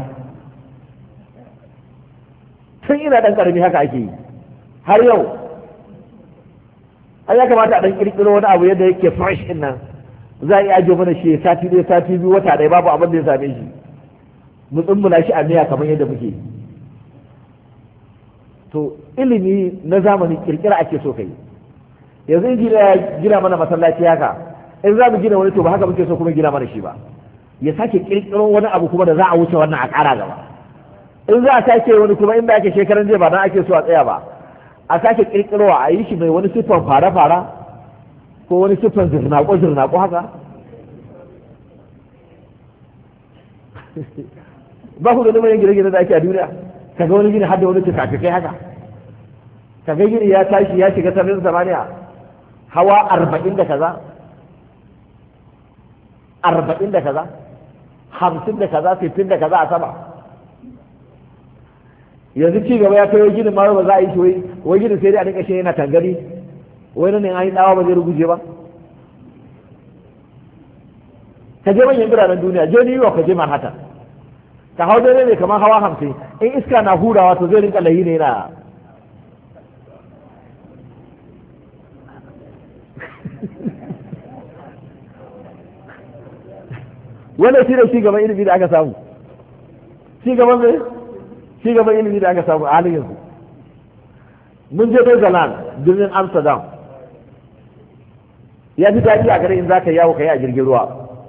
tun ina dan karami haka ake yi har yau an ya kamata a dan kirkiro wani abu yadda yake fresh din nan za a iya ajiye mana shi sati ɗaya sati biyu wata ɗaya babu abin da ya same shi mu tsumbula shi a miya kamar yadda muke to ilimi na zamani kirkira ake so kai yanzu in gina ya gina mana masallaci haka in za mu gina wani to ba haka muke so kuma gina mana shi ba ya sake kirkiro wani abu kuma da za a wuce wannan a ƙara gaba in za a sake wani kuma inda ake shekaran jiya ba nan ake so a tsaya ba a sake kirkirowa a yi shi mai wani siffan fara-fara ko wani siffan zirnaƙo-zirnaƙo haka ba ku ganin manyan gine-gine da ake a duniya ka ga wani gini har da wani tukafikai haka ka ga gini ya tashi ya shiga sararin samaniya hawa arba'in da kaza arba'in da kaza hamsin da kaza sittin da kaza a sama yanzu ci gaba ya kai wai ginin ma ba za a yi shi wai wai ginin sai dai a dinka shi yana tangari wai nan ne an yi tsawa ba zai ruguje ba ka je manyan biranen duniya je New York ka je Manhattan ka hau dare ne kamar hawa hamsin in iska na hurawa to zai rinka layi ne na wannan shi ne shi gaban ilimi da aka samu shi gaban mai shi gaban ilimi da aka samu a halin yanzu mun je Netherlands birnin Amsterdam ya fi daɗi a gare in za ka yawo ka yi a jirgin ruwa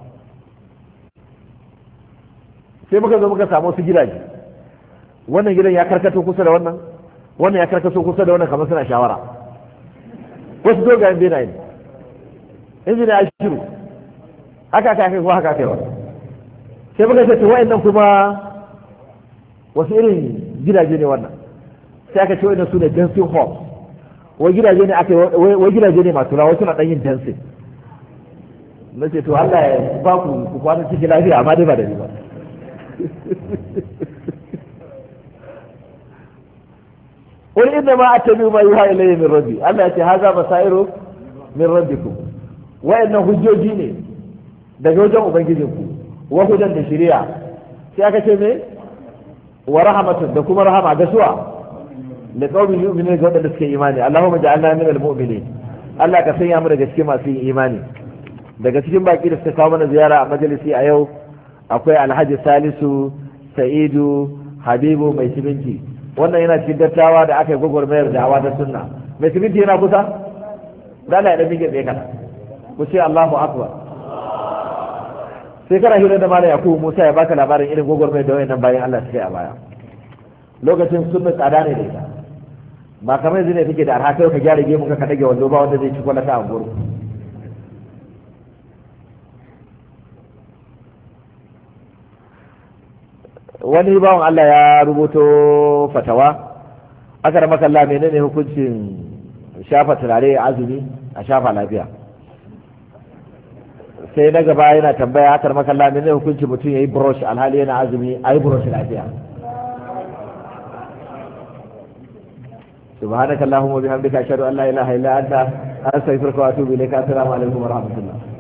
sai muka zo muka samu wasu gidaje wannan gidan ya karkato kusa da wannan wannan ya karkato kusa da wannan kamar suna shawara wasu dogayen benaye ne injina ya shiru haka aka kai ko haka aka yi sai muka ce to wa'annan kuma wasu irin gidaje ne wannan sai aka ce wa'annan su ne dancing halls wai gidaje ne aka wai gidaje ne masu rawa suna dan yin dancing na ce to Allah ya ba ku ku kwana cikin lafiya amma dai ba da ni ba قل إنما أتبع ما يوحى إلي من ربي الله يأتي هذا بصائر من ربكم وإنه هجوجي daga wajen ubangijinku wa hudan da shari'a sai aka ce me wa rahmatun da kuma rahama ga suwa da qaumin yu'minuna ga wadanda suke imani Allahumma ja'alna min al-mu'minin Allah ka sanya mu daga cikin masu yin imani daga cikin baki da suka kawo mana ziyara a majalisi a yau akwai Alhaji Salisu Sa'idu Habibu mai siminti wannan yana cikin dattawa da aka yi gwagwarmayar da'awa da sunna mai siminti yana kusa dala ya dan mike tsaye kana ku ce Allahu akbar sai kana hira da malam yakubu musa ya baka labarin irin gwagwarmai da wayannan bayan allah suka yi a baya lokacin sunna tsada ne da ita ba kamar yanzu ne kake da arha kai ka gyara gemu ka dage wando ba wanda zai ci kwalata a goro wani bawan allah ya rubuto fatawa aka da makalla menene hukuncin shafa turare azumi a shafa lafiya sai na gaba yana tambaya akar makalla ne hukunci mutum ya yi brush alhali yana azumi a yi brush lafiya subhanaka allahumma bihamdika ashhadu an la ilaha illa anta astaghfiruka wa atubu ilayka assalamu alaikum wa rahmatullah